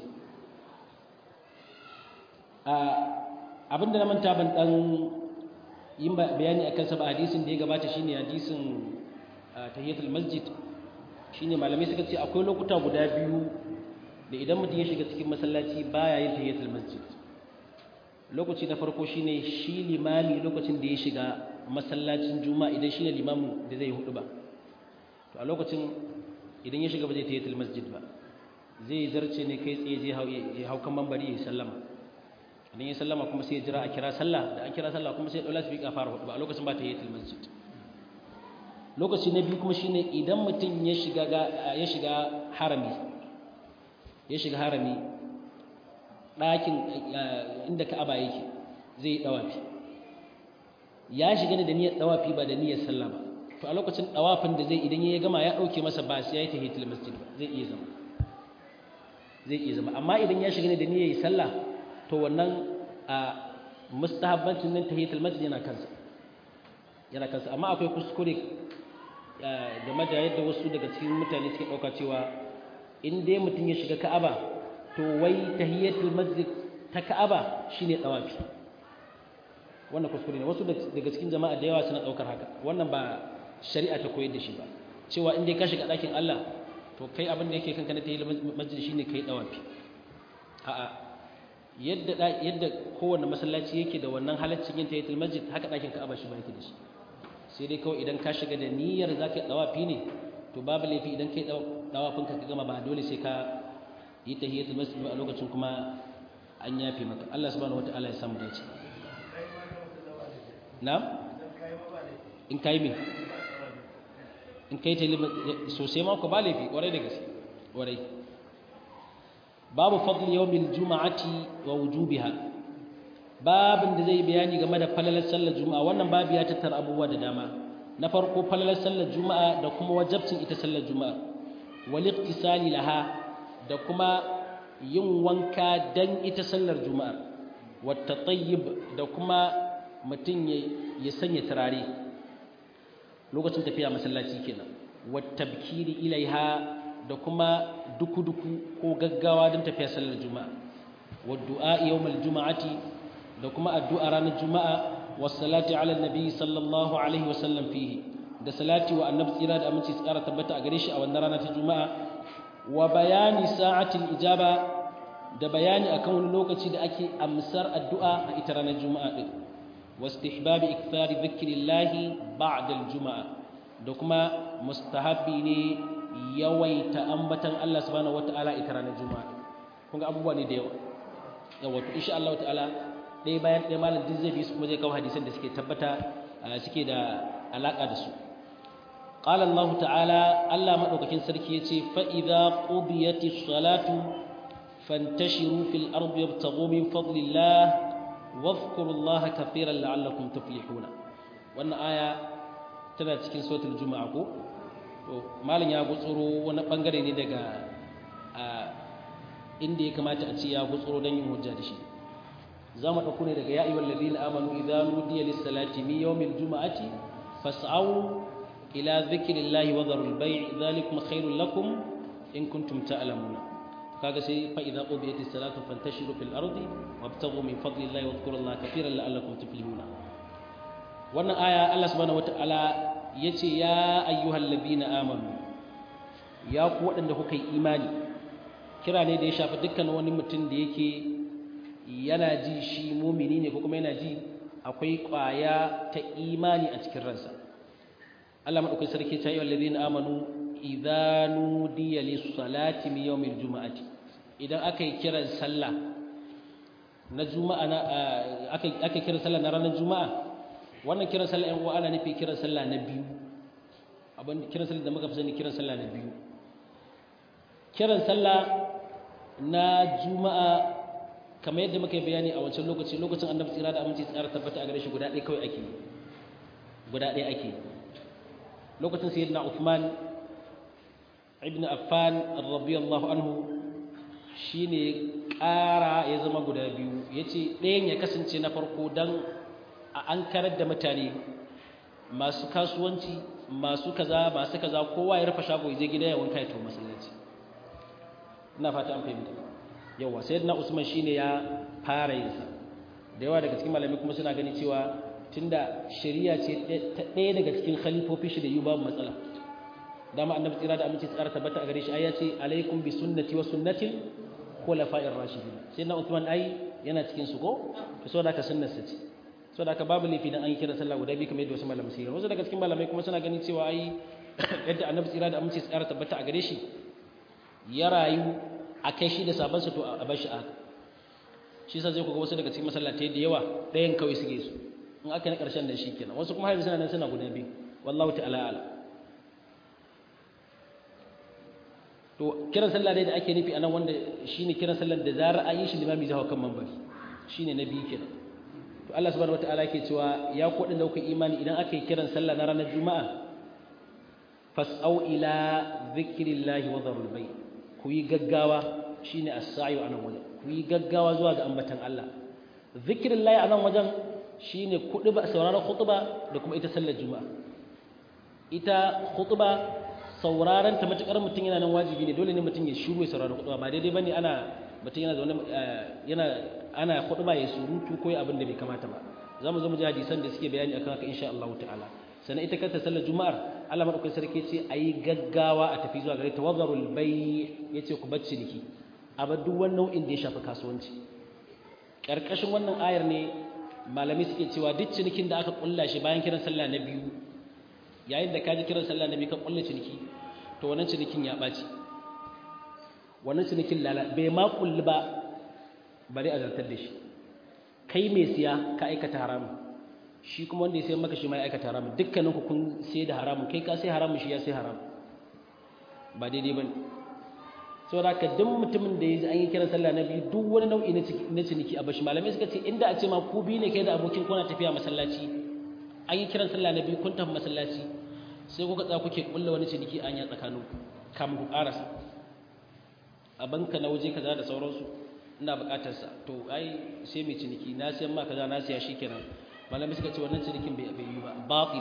abinda na manta ban dan yin bayani akan sa ba hadisin da ya gabata shine hadisin tahiyatul masjid shine malamai suka ce akwai lokuta guda biyu da idan mutum ya shiga cikin masallaci baya yin tahiyatul masjid lokaci na farko shine shi limami lokacin da ya shiga masallacin juma'a idan shine limamin da zai hudu ba to a lokacin idan ya shiga ba zai tahiyatul masjid ba zai zarce ne kai tsaye zai ya hau kan mambari ya sallama idan ya sallama kuma sai ya jira a kira sallah da an kira sallah kuma sai ya daula su fara hudu ba a lokacin ba tahiyatul masjid lokaci na biyu kuma shine idan mutum ya shiga ya shiga harami ya shiga harami ɗakin inda ka'aba yake zai yi ɗawafi ya shiga ne da niyyar ɗawafi ba da niyyar sallah ba to a lokacin ɗawafin da zai idan ya gama ya ɗauke masa ba sai ya yi tahiyatul masjid ba zai iya zama zai iya zama amma idan ya shiga ne da niyyar sallah to wannan a mustahabbancin nan tahiyatul masjid yana kansa yana kansa amma akwai kuskure game da yadda wasu daga cikin mutane suke ɗauka cewa in dai mutum ya shiga ka'aba to wai tahiyatul masjid ta ka'aba shine dawafi wannan kuskure ne wasu daga cikin jama'a da yawa suna daukar haka wannan ba shari'a ta koyar da shi ba cewa in dai ka shiga ɗakin Allah to kai abin da yake kanka na tahiyatul masjid shine kai dawafi a'a yadda yadda kowanne masallaci yake da wannan halaccin yin tahiyatul masjid haka ɗakin ka'aba shi ba yake da shi sai dai kawai idan ka shiga da niyyar zaka dawafi ne to babu laifi idan kai dawafinka ka gama ba dole sai ka yi tahiyatul masjid ba a lokacin kuma an yafe maka Allah subhanahu wataala ya samu dace na'am in kai me in kai tayi sosai ma ko ba laifi kwarai da gaske kwarai babu fadl yawmil juma'ati wa wujubiha babin da zai bayani game da falalar sallar juma'a wannan babu ya tattara abubuwa da dama na farko falalar sallar juma'a da kuma wajabcin ita sallar juma'a wal iqtisali laha da kuma yin wanka dan ita sallar juma'a wat tatayyib da kuma mutum ya sanya turare lokacin tafiya masallaci kenan wat tabkiri ilaiha da kuma duku-duku ko gaggawa don tafiya sallar juma'a wad du'a yawmal juma'ati da kuma addu'a ranar juma'a was salati ala nabi sallallahu alaihi wasallam fihi da salati wa annabi tsira da aminci tsara tabbata a gare shi a wannan rana ta juma'a wa bayani sa'atil ijaba da bayani akan wani lokaci da ake amsar addu'a a ita ranar juma'a din واستحباب إكثار ذكر الله بعد الجمعة دكما مستحبي ne yawaita ambatan Allah subhanahu wataala ita ranar juma'a kun ga abubuwa ne da yawa yawa to insha Allah ta'ala dai bayan dai malam din zai bi su kuma zai kawo hadisan da suke tabbata suke da alaka da su qala Allah ta'ala Allah madaukakin sarki yace fa idza qudiyatis salatu fantashiru fil ardi yabtaghu min fadlillah واذكروا الله كثيرا لعلكم تفلحون wannan aya tana cikin suratul juma'a ko to malin ya gutsuro wani bangare ne daga inda ya kamata a ce ya gutsuro don yin hujja da shi za mu ɗauko ne daga ya ayyuhal ladina amanu idza nudiya lis salati min yawmil juma'ati fas'au ila dhikrillahi wa dharul bay' dhalikum khairul lakum in kuntum ta'lamuna kaga sai fa idza qudiyat as-salatu fantashiru fil ardi wabtaghu min fadlillahi wadhkurullaha katiran la'allakum tuflihuna wannan aya Allah subhanahu wataala yace ya ayyuhalladhina amanu ya ku wadanda kuka yi imani kira ne da ya shafi dukkan wani mutum da yake yana ji shi mumini ne ko kuma yana ji akwai kwaya ta imani a cikin ransa Allah madaukakin sarki ta yi wallazina amanu idza nudiya lis-salati min yawmil juma'ati idan aka yi kiran sallah na juma'a na aka aka kiran sallah na ranar juma'a wannan kiran sallah ɗan uwa ana nufi kiran sallah na biyu abin kiran sallah da muka fi sani kiran sallah na biyu kiran sallah na juma'a kamar yadda muka yi bayani a wancan lokaci lokacin annabi tsira da aminci tsara tabbata a gare shi guda ɗaya kawai ake guda ɗaya ake lokacin sayyidina Uthman ibn Affan radiyallahu anhu shine ƙara ya zama guda biyu yace ɗayan ya kasance na farko dan a ankarar da mutane masu kasuwanci masu kaza masu kaza kowa ya rufe shago ya je gida ya wanka ya tafi masallaci ina fata an fahimta yawa sayyidina Usman shine ya fara yin sa da yawa daga cikin malami kuma suna gani cewa tunda shari'a ce ta ɗaya daga cikin khalifofi shi da yi babu matsala dama annabi tsira da aminci tsara tabbata a gare shi ayya ce alaikum bi sunnati wa sunnatil khulafa'ir rashidin sai na Uthman ai yana cikin su ko to saboda ka sunnar sa ce saboda ka babu laifi dan an yi kira sallah guda biyu kamar yadda wasu malamai sai wasu daga cikin malamai kuma suna ganin cewa ai yadda annabi tsira da aminci tsara tabbata a gare shi ya rayu a kai shi da sabon sa to a bar shi a shi sa zai ku ga wasu daga cikin masallatai da yawa ɗayan kawai suke su in aka na ƙarshen da shi kenan wasu kuma haifu suna nan suna guda biyu wallahu ta'ala ala to kiran sallah dai da ake nufi anan wanda shine kiran sallar da zarar an yi shi limami zai hawa kan mambari shine na biyu kenan to Allah subhanahu wataala yake cewa ya ku wadanda kuka imani idan aka yi kiran sallah na ranar juma'a fas'au ila dhikrillahi wa dharul bay ku yi gaggawa shine as-sa'yu anan wajen ku yi gaggawa zuwa ga ambatan Allah dhikrillahi anan wajen shine kuɗi ba sauraron khutba da kuma ita sallar juma'a ita khutba sauraron ta matukar mutum yana nan wajibi ne dole ne mutum ya shiru ya saurari khutba ba daidai bane ana mutum yana zaune yana ana khutba ya surutu ko abin da bai kamata ba zamu zo mu ji hadisan da suke bayani akan haka insha Allah ta'ala sannan ita kanta sallar juma'ar Allah madaukakin sarki ce ayi gaggawa a tafi zuwa gare ta wazarul bay yace ku bacci diki a bar duk wani nau'in da ya shafi kasuwanci karkashin wannan ayar ne malami suke cewa duk cinikin da aka kulla shi bayan kiran sallah na biyu yayin da ka ji kiran sallah na biyu ka kulla ciniki to wannan cinikin ya ɓaci wannan cinikin lala bai ma kulli ba bari a zartar da shi kai mai siya ka aikata haramun shi kuma wanda ya sayar maka shi ma ya aikata haramun dukkanin ku kun sai da haramun kai ka sai haramun shi ya sai haramun ba daidai bane saboda haka duk mutumin da ya ji an yi kiran sallah na biyu duk wani nau'i na ciniki a bashi malamai suka ce inda a ce ma ku biyu ne kai da abokin kuna tafiya masallaci an yi kiran sallah na biyu kun tafi masallaci sai kuka tsaya kuke kulla wani ciniki an ya tsakanin kam ku karasa a banka na waje kaza da sauransu ina bukatar sa to ai sai mai ciniki na siyan ma kaza na siya shikenan malami suka ce wannan cinikin bai bai yi ba batil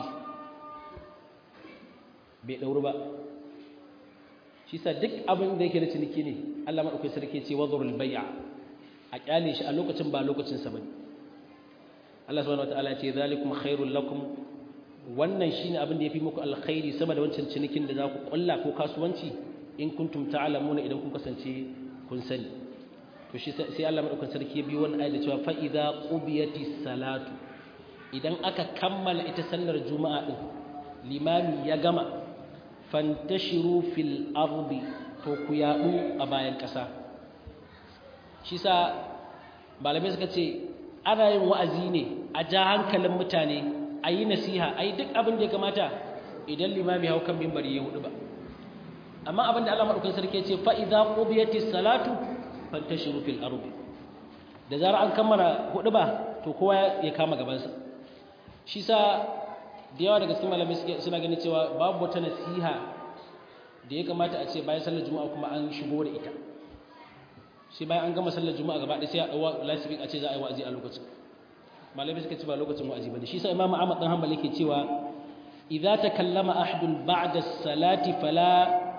bai dauru ba shi sa duk abin da yake da ciniki ne Allah madaukakin sarki ce wadhurul bai'a a kyale shi a lokacin ba lokacin sa bane Allah subhanahu wataala ya ce zalikum khairul lakum wannan shine abin da yafi muku alkhairi sama da wancan cinikin da za ku kulla ko kasuwanci in kuntum ta'lamuna idan kun kasance kun sani to shi sai Allah madaukakin sarki ya biyo wannan ayat da cewa fa idza qubiyatis salatu idan aka kammala ita sallar juma'a din limami ya gama fantashiru fil ardi to ku yadu a bayan ƙasa shi sa malamai suka ce ana yin wa'azi ne a ja hankalin mutane a yi nasiha a yi duk abin da ya kamata idan limami hau kan mimbari ya hudu ba amma abin da Allah maɗaukan sarki ce fa'iza ƙobiyati salatu fantashiru fil ardi da zarar an kammala hudu ba to kowa ya kama gabansa shi sa da yawa daga cikin malamai suna ganin cewa babu wata nasiha da ya kamata a ce bayan sallar juma'a kuma an shigo da ita shi bayan an gama sallar juma'a gaba ɗaya sai a ɗauwa lasifin a ce za a yi wa'azi a lokacin malamai suka ce ba lokacin wa'azi ba ne shi sa imam ahmad dan hanbali ke cewa idza takallama ahadun ba'da salati fala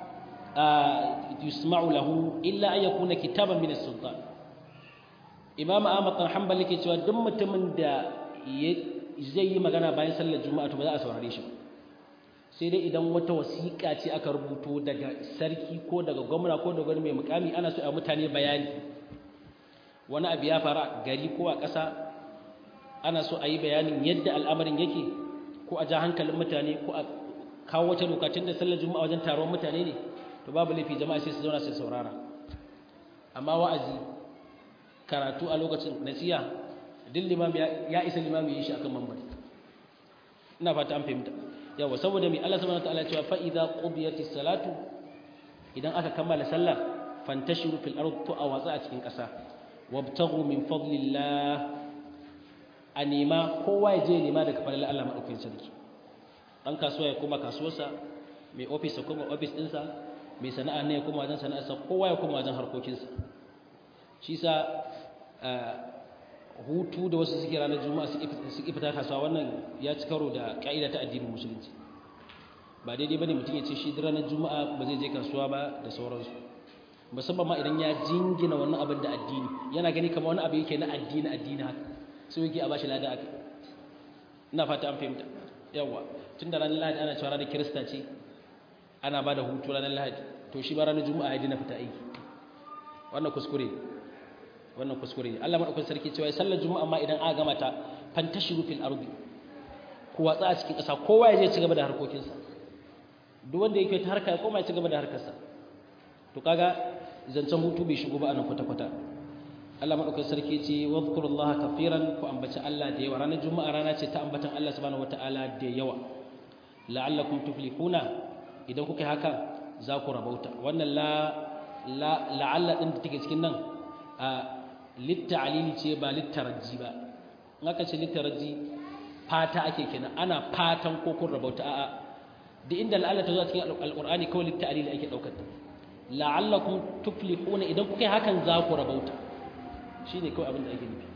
yusma'u lahu illa an yakuna kitaban min as-sultan imam ahmad dan hanbali ke cewa duk mutumin da zai yi magana bayan sallar juma'a to ba za a saurare shi sai dai idan wata wasiƙa ce aka rubuto daga sarki ko daga gwamna ko daga wani mai mukami ana so a mutane bayani wani abu ya faru a gari ko a ƙasa ana so a yi bayanin yadda al'amarin yake ko a ja hankalin mutane ko a kawo wata lokacin da sallar juma'a wajen taron mutane ne to babu laifi jama'a sai su zauna sai saurara amma wa'azi karatu a lokacin nasiha duk limami ya isa limami yi shi akan mambari ina fata an fahimta yawa saboda mai Allah subhanahu wataala cewa fa idza qudiyatis salatu idan aka kammala sallah fantashiru fil ard to awatsa a cikin ƙasa wabtaghu min fadlillah a nema kowa ya je nema daga fadlan Allah madaukakin sarki dan kasuwa ya koma kasuwarsa mai office ya koma office ɗinsa mai sana'a ne ya koma wajen sana'arsa kowa ya koma wajen harkokinsa shi sa hutu da wasu suke ranar juma'a su fita kasuwa wannan ya ci karo da ka'ida ta addinin musulunci ba daidai bane mutum ya ce shi ranar juma'a ba zai je kasuwa ba da sauransu musamman ma idan ya jingina wannan abin da addini yana gani kamar wani abu yake na addini addini haka sai yake a bashi lada aka ina fata an fahimta yawa tun da ranar lahadi ana cewa ranar kirista ce ana ba da hutu ranar lahadi to shi ba ranar juma'a ya dina fita aiki wannan kuskure wannan kuskure ne Allah madaukakin sarki cewa sallar juma'a ma idan aka gama ta fantashiru fil ardi ku watsa a cikin ƙasa kowa ya je ci gaba da harkokinsa duk wanda yake ta harka ya koma ya ci gaba da harkarsa to kaga zancen hutu bai shigo ba a nan kwata-kwata Allah madaukakin sarki ce wadhkurullaha kafiran ku ambaci Allah da yawa ranar juma'a rana ce ta ambatan Allah subhanahu wataala da yawa la'allakum tuflihuna idan kuka yi haka za ku rabauta wannan la la'alla din da take cikin nan a litta'alili ce ba littaraji ba in aka ce littaraji fata ake kenan ana fatan ko kun rabauta a'a da inda la'alla ta zo cikin alqur'ani kawai litta'alili ake daukar ta la'allakum tuflihuna idan kuka yi hakan za ku rabauta shine kawai abin da ake nufi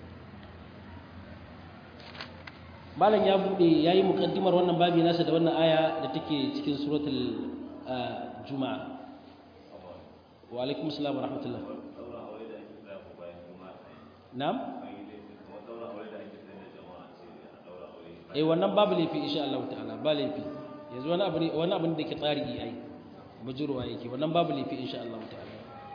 malam ya bude yayi mukaddimar wannan babi nasa da wannan aya da take cikin suratul juma'a wa alaikum assalam wa rahmatullah na'am eh wannan babu laifi insha Allah ta'ala ba laifi yanzu wani abu ne wani abu da ke tsari ai bujurwa yake wannan babu laifi insha Allah ta'ala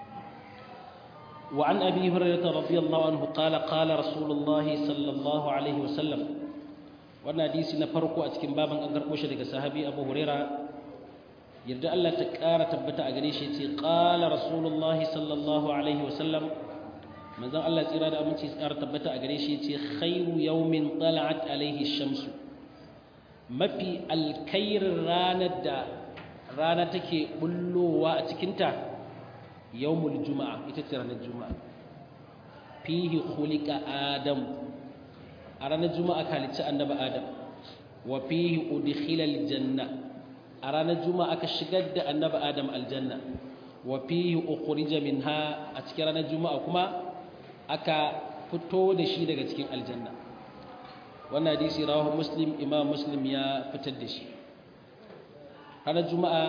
wa an abi hurairah radiyallahu anhu qala qala rasulullah sallallahu alaihi wasallam wannan hadisi na farko a cikin baban an garbo shi daga sahabi abu hurairah yarda Allah ta ƙara tabbata a gare shi ce qala rasulullah sallallahu alaihi wasallam manzon Allah tsira da aminci tsara tabbata a gare shi ce khairu yawmin tala'at alaihi shamsu mafi alkairin ranar da rana take bullowa a cikinta yawmul juma'a ita ce ranar juma'a fihi khuliqa adam a ranar juma'a ka halicci annabi adam wa fihi udkhila aljanna a ranar juma'a aka shigar da annabi adam aljanna wa fihi ukhrija minha a cikin ranar juma'a kuma aka fito da shi daga cikin aljanna wannan hadisi rawahu muslim imam muslim ya fitar da shi ranar juma'a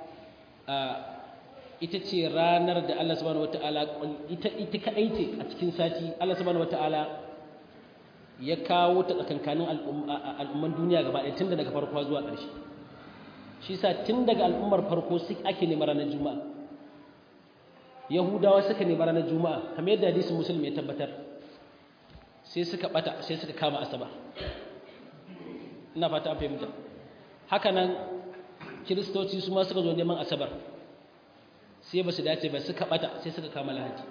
ita ce ranar da Allah subhanahu wataala ita ita kadai ce a cikin sati Allah subhanahu wataala ya kawo ta tsakankanin al'umman duniya gaba ɗaya tun daga farko zuwa ƙarshe shi sa tun daga al'ummar farko su ake neman ranar juma'a yahudawa suka neman ranar juma'a kamar yadda hadisin musulmi ya tabbatar sai suka bata sai suka kama asaba ina fata an fahimta haka nan kiristoci su ma suka zo neman asabar sai ba su dace ba suka bata sai suka kama lahadi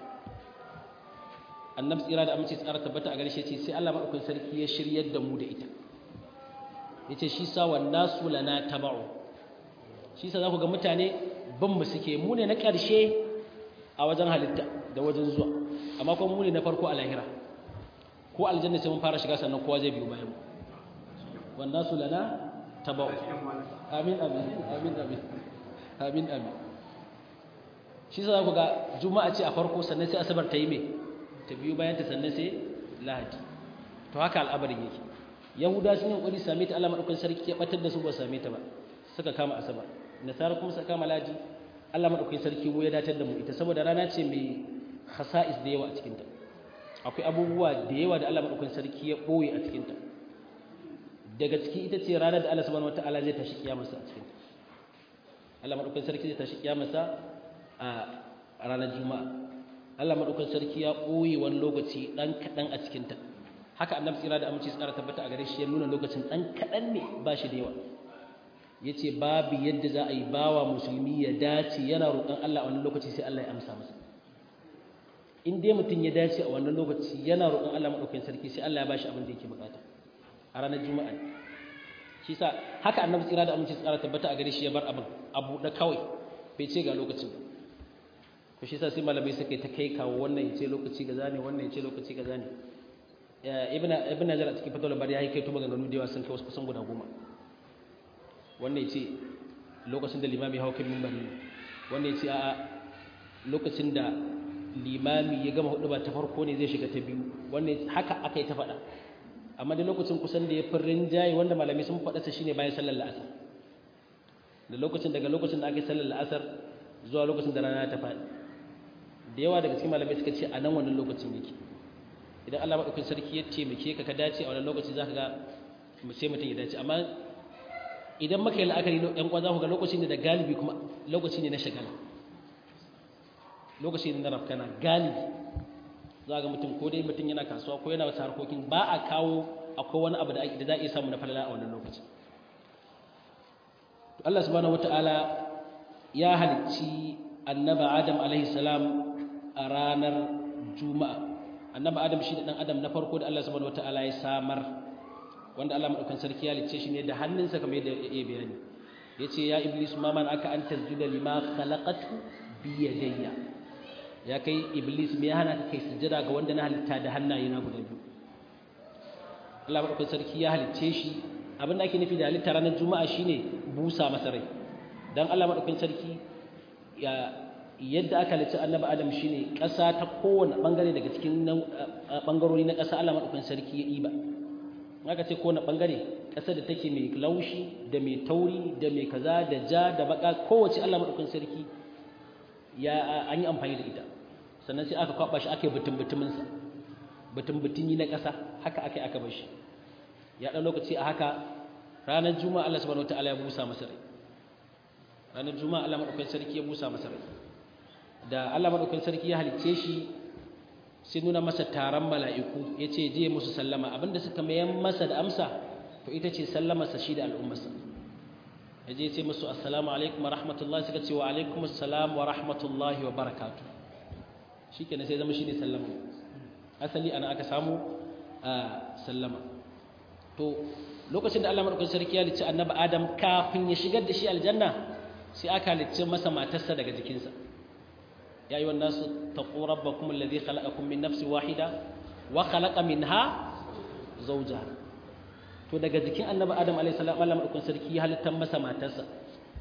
annabi tsira da amince tsara tabbata a gare shi ce sai Allah madaukakin sarki ya shiryar da mu da ita yace shi sa wan nasu lana taba'u shi sa zaku ga mutane bin mu suke mu ne na ƙarshe a wajen halitta da wajen zuwa amma kuma mu ne na farko a lahira ko aljanna sai mun fara shiga sannan kowa zai biyo bayan mu wan nasu lana taba'u amin amin amin amin amin amin shi sa zaku ga juma'a ce a farko sannan sai asabar ta yi me ta biyo bayan ta sannan sai lahadi to haka al'abarin yake yahuda sun yi kokari same ta Allah madaukakin sarki ya batar da su ba same ta ba suka kama asabar nasara kuma suka kama laji Allah madaukakin sarki mu ya datar da mu ita saboda rana ce mai khasa'is da yawa a cikin ta akwai abubuwa da yawa da Allah madaukakin sarki ya boye a cikin ta daga ciki ita ce ranar da Allah subhanahu wataala zai tashi kiyamarsa a cikin ta Allah madaukakin sarki zai tashi kiyamarsa a ranar juma'a Allah madaukakin sarki ya boye wani lokaci dan kadan a cikin ta haka annabi tsira da aminci tsara tabbata a gare shi ya nuna lokacin dan kadan ne ba shi da yawa yace babu yadda za a yi bawa musulmi ya dace yana roƙon Allah a wannan lokaci sai Allah ya amsa masa in dai mutum ya dace a wannan lokaci yana roƙon Allah madaukakin sarki sai Allah ya bashi abin da yake bukata a ranar juma'a shi sa haka annabi tsira da aminci tsara tabbata a gare shi ya bar abin abu da kawai bai ce ga lokacin ba to shi sa sai malamai suka ta kai kawo wannan ya ce lokaci gaza ne wannan ya ce lokaci gaza ne ibn ibn Hajar a cikin fatawar bari ya kai to maganganu da yawa sun kai wasu kusan guda goma wannan ya ce lokacin da limami hau kan mimbari wannan ya ce a lokacin da limami ya gama hudu ba ta farko ne zai shiga ta biyu wannan haka aka yi ta faɗa amma da lokacin kusan da ya fi rinjaye wanda malamai sun faɗa sa shine bayan sallar la'asar da lokacin daga lokacin da aka yi sallar la'asar zuwa lokacin da rana ta faɗi da yawa daga cikin malamai suka ce a nan wannan lokacin yake idan Allah maɗaukakin sarki ya taimake ka ka dace a wannan lokaci za ka ga sai mutum ya dace amma idan maka yi la'akari ɗan kwa za ku ga lokaci ne da galibi kuma lokaci ne na shagala lokaci ne na rafkana galibi za ga mutum ko dai mutum yana kasuwa ko yana wasu harkokin ba a kawo akwai wani abu da za a iya samu na falala a wannan lokaci Allah subhanahu wata'ala ya halicci annaba Adam alaihi salam a ranar Juma'a annaba Adam shi da dan Adam na farko da Allah subhanahu wata'ala ya samar wanda Allah madaukan sarki ya halicce shi ne da hannunsa kamar yadda ya bayani yace ya iblis ma man aka an tasjuda lima khalaqatu bi yadayya ya kai iblis me ya hana ka kai sujjada ga wanda na halitta da hannaye na guda biyu Allah madaukan sarki ya halicce shi abin da ake nufi da halitta ranar juma'a shine busa masa rai dan Allah madaukakin sarki ya yadda aka halicci annabi adam shine ƙasa ta kowane bangare daga cikin bangarori na ƙasa Allah madaukakin sarki ya iba aka ce kowane bangare ƙasa da take mai laushi da mai tauri da mai kaza da ja da baka kowace Allah madaukakin sarki ya an yi amfani da ita sannan sai aka kwaba shi aka yi butun butumin sa butun butuni na ƙasa haka aka aka bar shi ya ɗan lokaci a haka ranar juma'a Allah subhanahu wataala ya busa masa rai ranar juma'a Allah madaukakin sarki ya busa masa rai da Allah madaukakin sarki ya halicce shi sai nuna masa taron mala'iku ya ce je musu sallama abinda suka mayan masa da amsa to ita ce sallamarsa shi da al'ummarsa ya je ce musu assalamu alaikum wa rahmatullahi suka ce wa alaikum assalam wa rahmatullahi wa barakatu shi kenan sai zama shi ne sallama asali ana aka samu sallama to lokacin da Allah madaukakin sarki ya halicci annabi Adam kafin ya shigar da shi aljanna sai aka halicci masa matarsa daga jikinsa ya ayyuhan nasu taqu rabbakum alladhi khalaqakum min nafsin wahida wa khalaqa minha zawjaha to daga jikin annabi Adam alayhi salam Allah madaukakin sarki ya halittar masa matarsa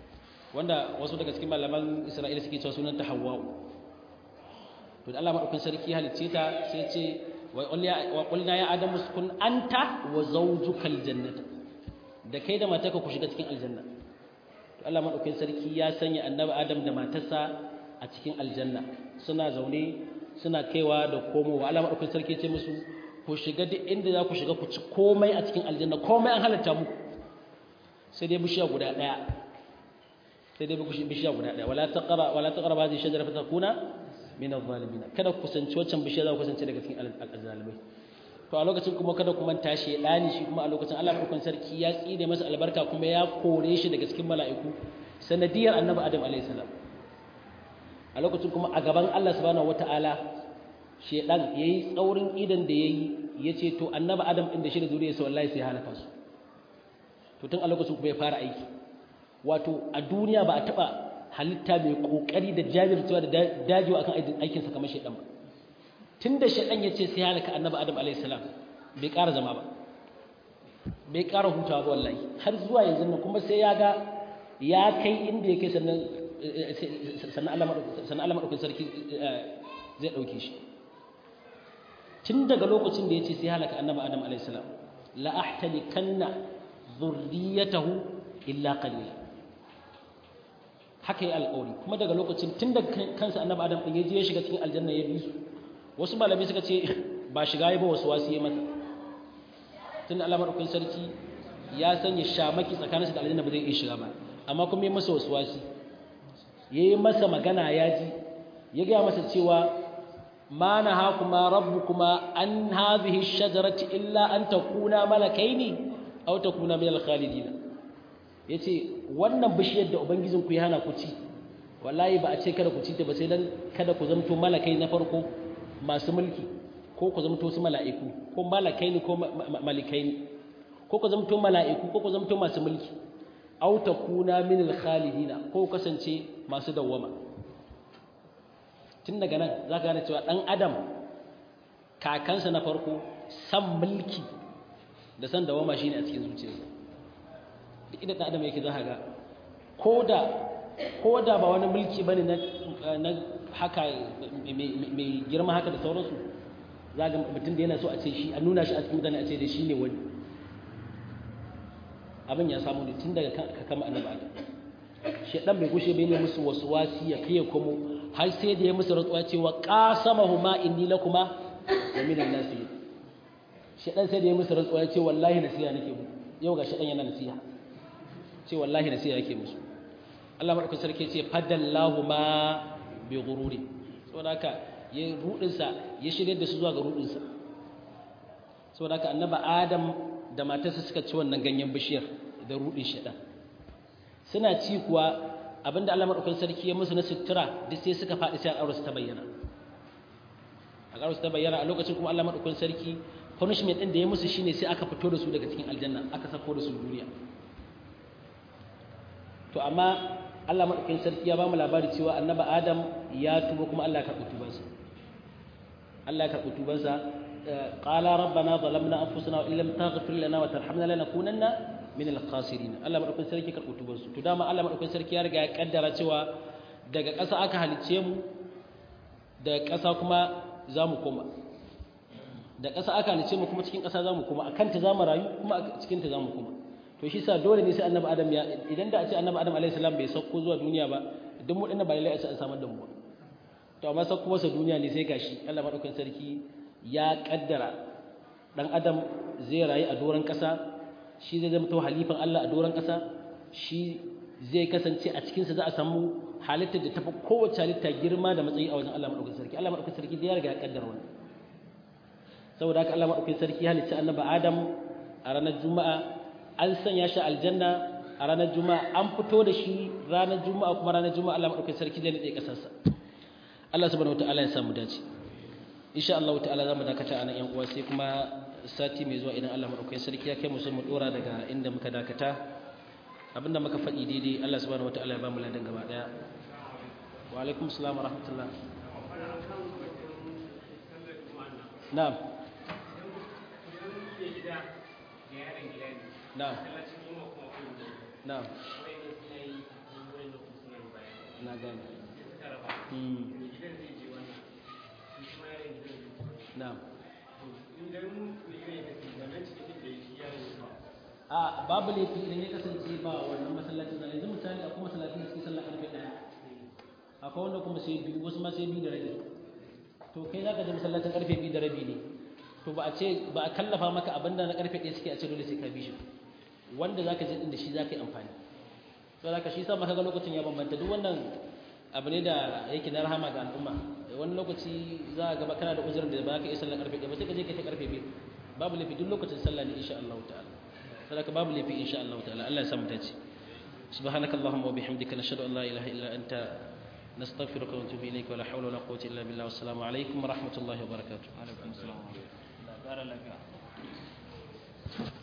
wanda wasu daga cikin malaman Isra'ila suke cewa sunanta Hawwa'u to da Allah madaukakin sarki halicce ta sai ce wa qulna ya adamu uskun anta wa zawjukal jannata da kai da matarka ku shiga cikin aljanna to Allah madaukakin sarki ya sanya annabi Adam da matarsa a cikin aljanna suna zaune suna kaiwa da komowa Allah madaukakin sarki ce musu ku shiga duk inda za ku shiga ku ci komai a cikin aljanna komai an halatta muku sai dai bishiya guda daya sai dai bishiya guda daya wala taqra wala taqra hadhihi shajara fatakuna min adh-dhalimin kada ku kusanci waccan bishiya za ku kusance daga cikin al-zalimai to a lokacin kuma kada ku manta shi dani shi kuma a lokacin Allah madaukakin sarki ya tsine masa albarka kuma ya kore shi daga cikin mala'iku sanadiyar annabi Adam alayhi salam a lokacin kuma a gaban Allah subhanahu wataala shedan yayi tsaurin idan da yayi yace to annabi Adam din da shi da zuriyarsa wallahi sai halaka su to tun a lokacin kuma ya fara aiki wato a duniya ba a taba halitta mai kokari da jajircewa da dajewa akan aikin sa kamar shedan ba tunda shedan yace sai halaka annabi Adam alayhi salam bai ƙara zama ba bai ƙara hutawa ba wallahi har zuwa yanzu nan kuma sai ya ga ya kai inda yake sannan sannan Allah maɗaukin sarki zai ɗauke shi tun daga lokacin da ya ce sai halaka annaba adam alaihissalam la'ahtali kanna zurriyatahu illa qalila haka yi alƙawari kuma daga lokacin tun daga kansa annaba adam ɗin ya je ya shiga cikin aljanna ya bi su wasu malamai suka ce ba shiga ya ba wasu wasu ya masa tun da Allah maɗaukin sarki ya sanya shamaki tsakaninsa da aljanna ba zai iya shiga ba amma kuma ya masa wasu wasu ya yi masa magana ya ji ya gaya masa cewa ma na ha kuma rabu kuma an hazihi shajarati illa an ta kuna malakai ne au ta kuna min alkhalidina ya ce wannan bishiyar da ubangijinku ya hana ku ci wallahi ba a ce kada ku ci ta ba sai dan kada ku zamto malakai na farko masu mulki ko ku zamto su mala'iku ko malakai ne ko malikai ne ko ku zamto mala'iku ko ku zamto masu mulki aw takuna min al-khalidina ko kasance masu dawwama tun daga nan zaka gane cewa dan adam kakansa na farko san mulki da san dawwama shine a cikin zuciyarsa duk inda dan adam yake zaka ga koda koda ba wani mulki bane na na haka mai girma haka da sauransu zaka mutum da yana so a ce shi a nuna shi a cikin mutane a ce da shi ne wani abin ya samu ne tun daga kama annabi adam shedan bai gushe bai ne musu wasu wasi ya kai komo har sai da ya musu rantsuwa cewa qasamahuma inni lakuma wa minan nasi shedan sai da ya musu rantsuwa ce wallahi nasiha nake mu yau ga shedan yana nasiha ce wallahi nasiha yake musu Allah madaukakin sarki ce fadallahu ma bi ghururi saboda haka ya rudin sa ya shirye da su zuwa ga rudin sa saboda haka annabi adam da matarsa suka ci wannan ganyen bishiyar da rudin shaɗan suna ci kuwa abinda Allah madaukakin sarki ya musu na sutura duk sai suka faɗi sai al'aurarsu ta bayyana al'aurarsu ta bayyana a lokacin kuma Allah madaukakin sarki punishment din da ya musu shine sai aka fito da su daga cikin aljanna aka sako da su duniya to amma Allah madaukakin sarki ya ba mu labari cewa annabi Adam ya tuba kuma Allah ya karɓi tubansa Allah ya karɓi tubansa قال ربنا ظلمنا انفسنا وان لم تغفر لنا وترحمنا لنكونن من الخاسرين Allah madaukakin sarki karɓi tubansu to dama Allah madaukakin sarki ya riga ya kaddara cewa daga ƙasa aka halicce mu daga ƙasa kuma za mu koma da ƙasa aka halicce mu kuma cikin ƙasa za mu koma akan ta za mu rayu kuma a cikin ta za mu koma to shi sa dole ne sai annabi adam ya idan da a ce annabi adam alaihi salam bai sauko zuwa duniya ba duk mu dinnan ba lalle a ce an samar da mu to amma sauko masa duniya ne sai gashi Allah madaukakin sarki ya kaddara dan adam zai rayu a doron ƙasa shi zai zama to halifan Allah a doron ƙasa shi zai kasance a cikinsa za a samu halittar da tafi kowace halitta girma da matsayi a wajen Allah maɗaukakin sarki Allah maɗaukakin sarki ya riga ya kaddara wannan saboda haka Allah maɗaukakin sarki ya halicci annabi Adam a ranar Juma'a an sanya shi aljanna a ranar Juma'a an fito da shi ranar Juma'a kuma ranar Juma'a Allah maɗaukakin sarki zai nade kasarsa Allah subhanahu wataala ya samu dace insha Allah ta'ala zamu dakata a nan yan uwa sai kuma sati mai zuwa idan Allah maɗaukakin sarki ya kai mu sai mu dora daga inda muka dakata abinda muka faɗi daidai Allah subhanahu wataala ya ba mu ladan gaba daya wa alaikum assalam wa rahmatullah na'am na'am na'am na gane na'am a babu laifi idan ya kasance ba wannan masallacin na yanzu misali akwai masallacin da suke sallah karfe ɗaya akwai wanda kuma sai biyu wasu ma sai biyu da rabi to kai za ka je masallacin karfe biyu da rabi ne to ba a ce ba a kallafa maka abin da na karfe ɗaya suke a ce dole sai ka bi shi wanda za ka je ɗin da shi za ka yi amfani to za ka shi sa maka ga lokacin ya bambanta duk wannan abu ne da yake na rahama ga al'umma wani lokaci za a gaba kana da uzurin da ba ka iya sallar karfe ɗaya ba sai ka je ka ta karfe biyu babu laifi duk lokacin sallah ne insha Allah ta'ala sadaka babu laifi insha Allah ta'ala Allah ya samu dace سبحانك اللهم وبحمدك نشهد ان لا اله الا انت نستغفرك ونتوب اليك ولا حول ولا قوه الا بالله والسلام عليكم ورحمه الله وبركاته alaikum salam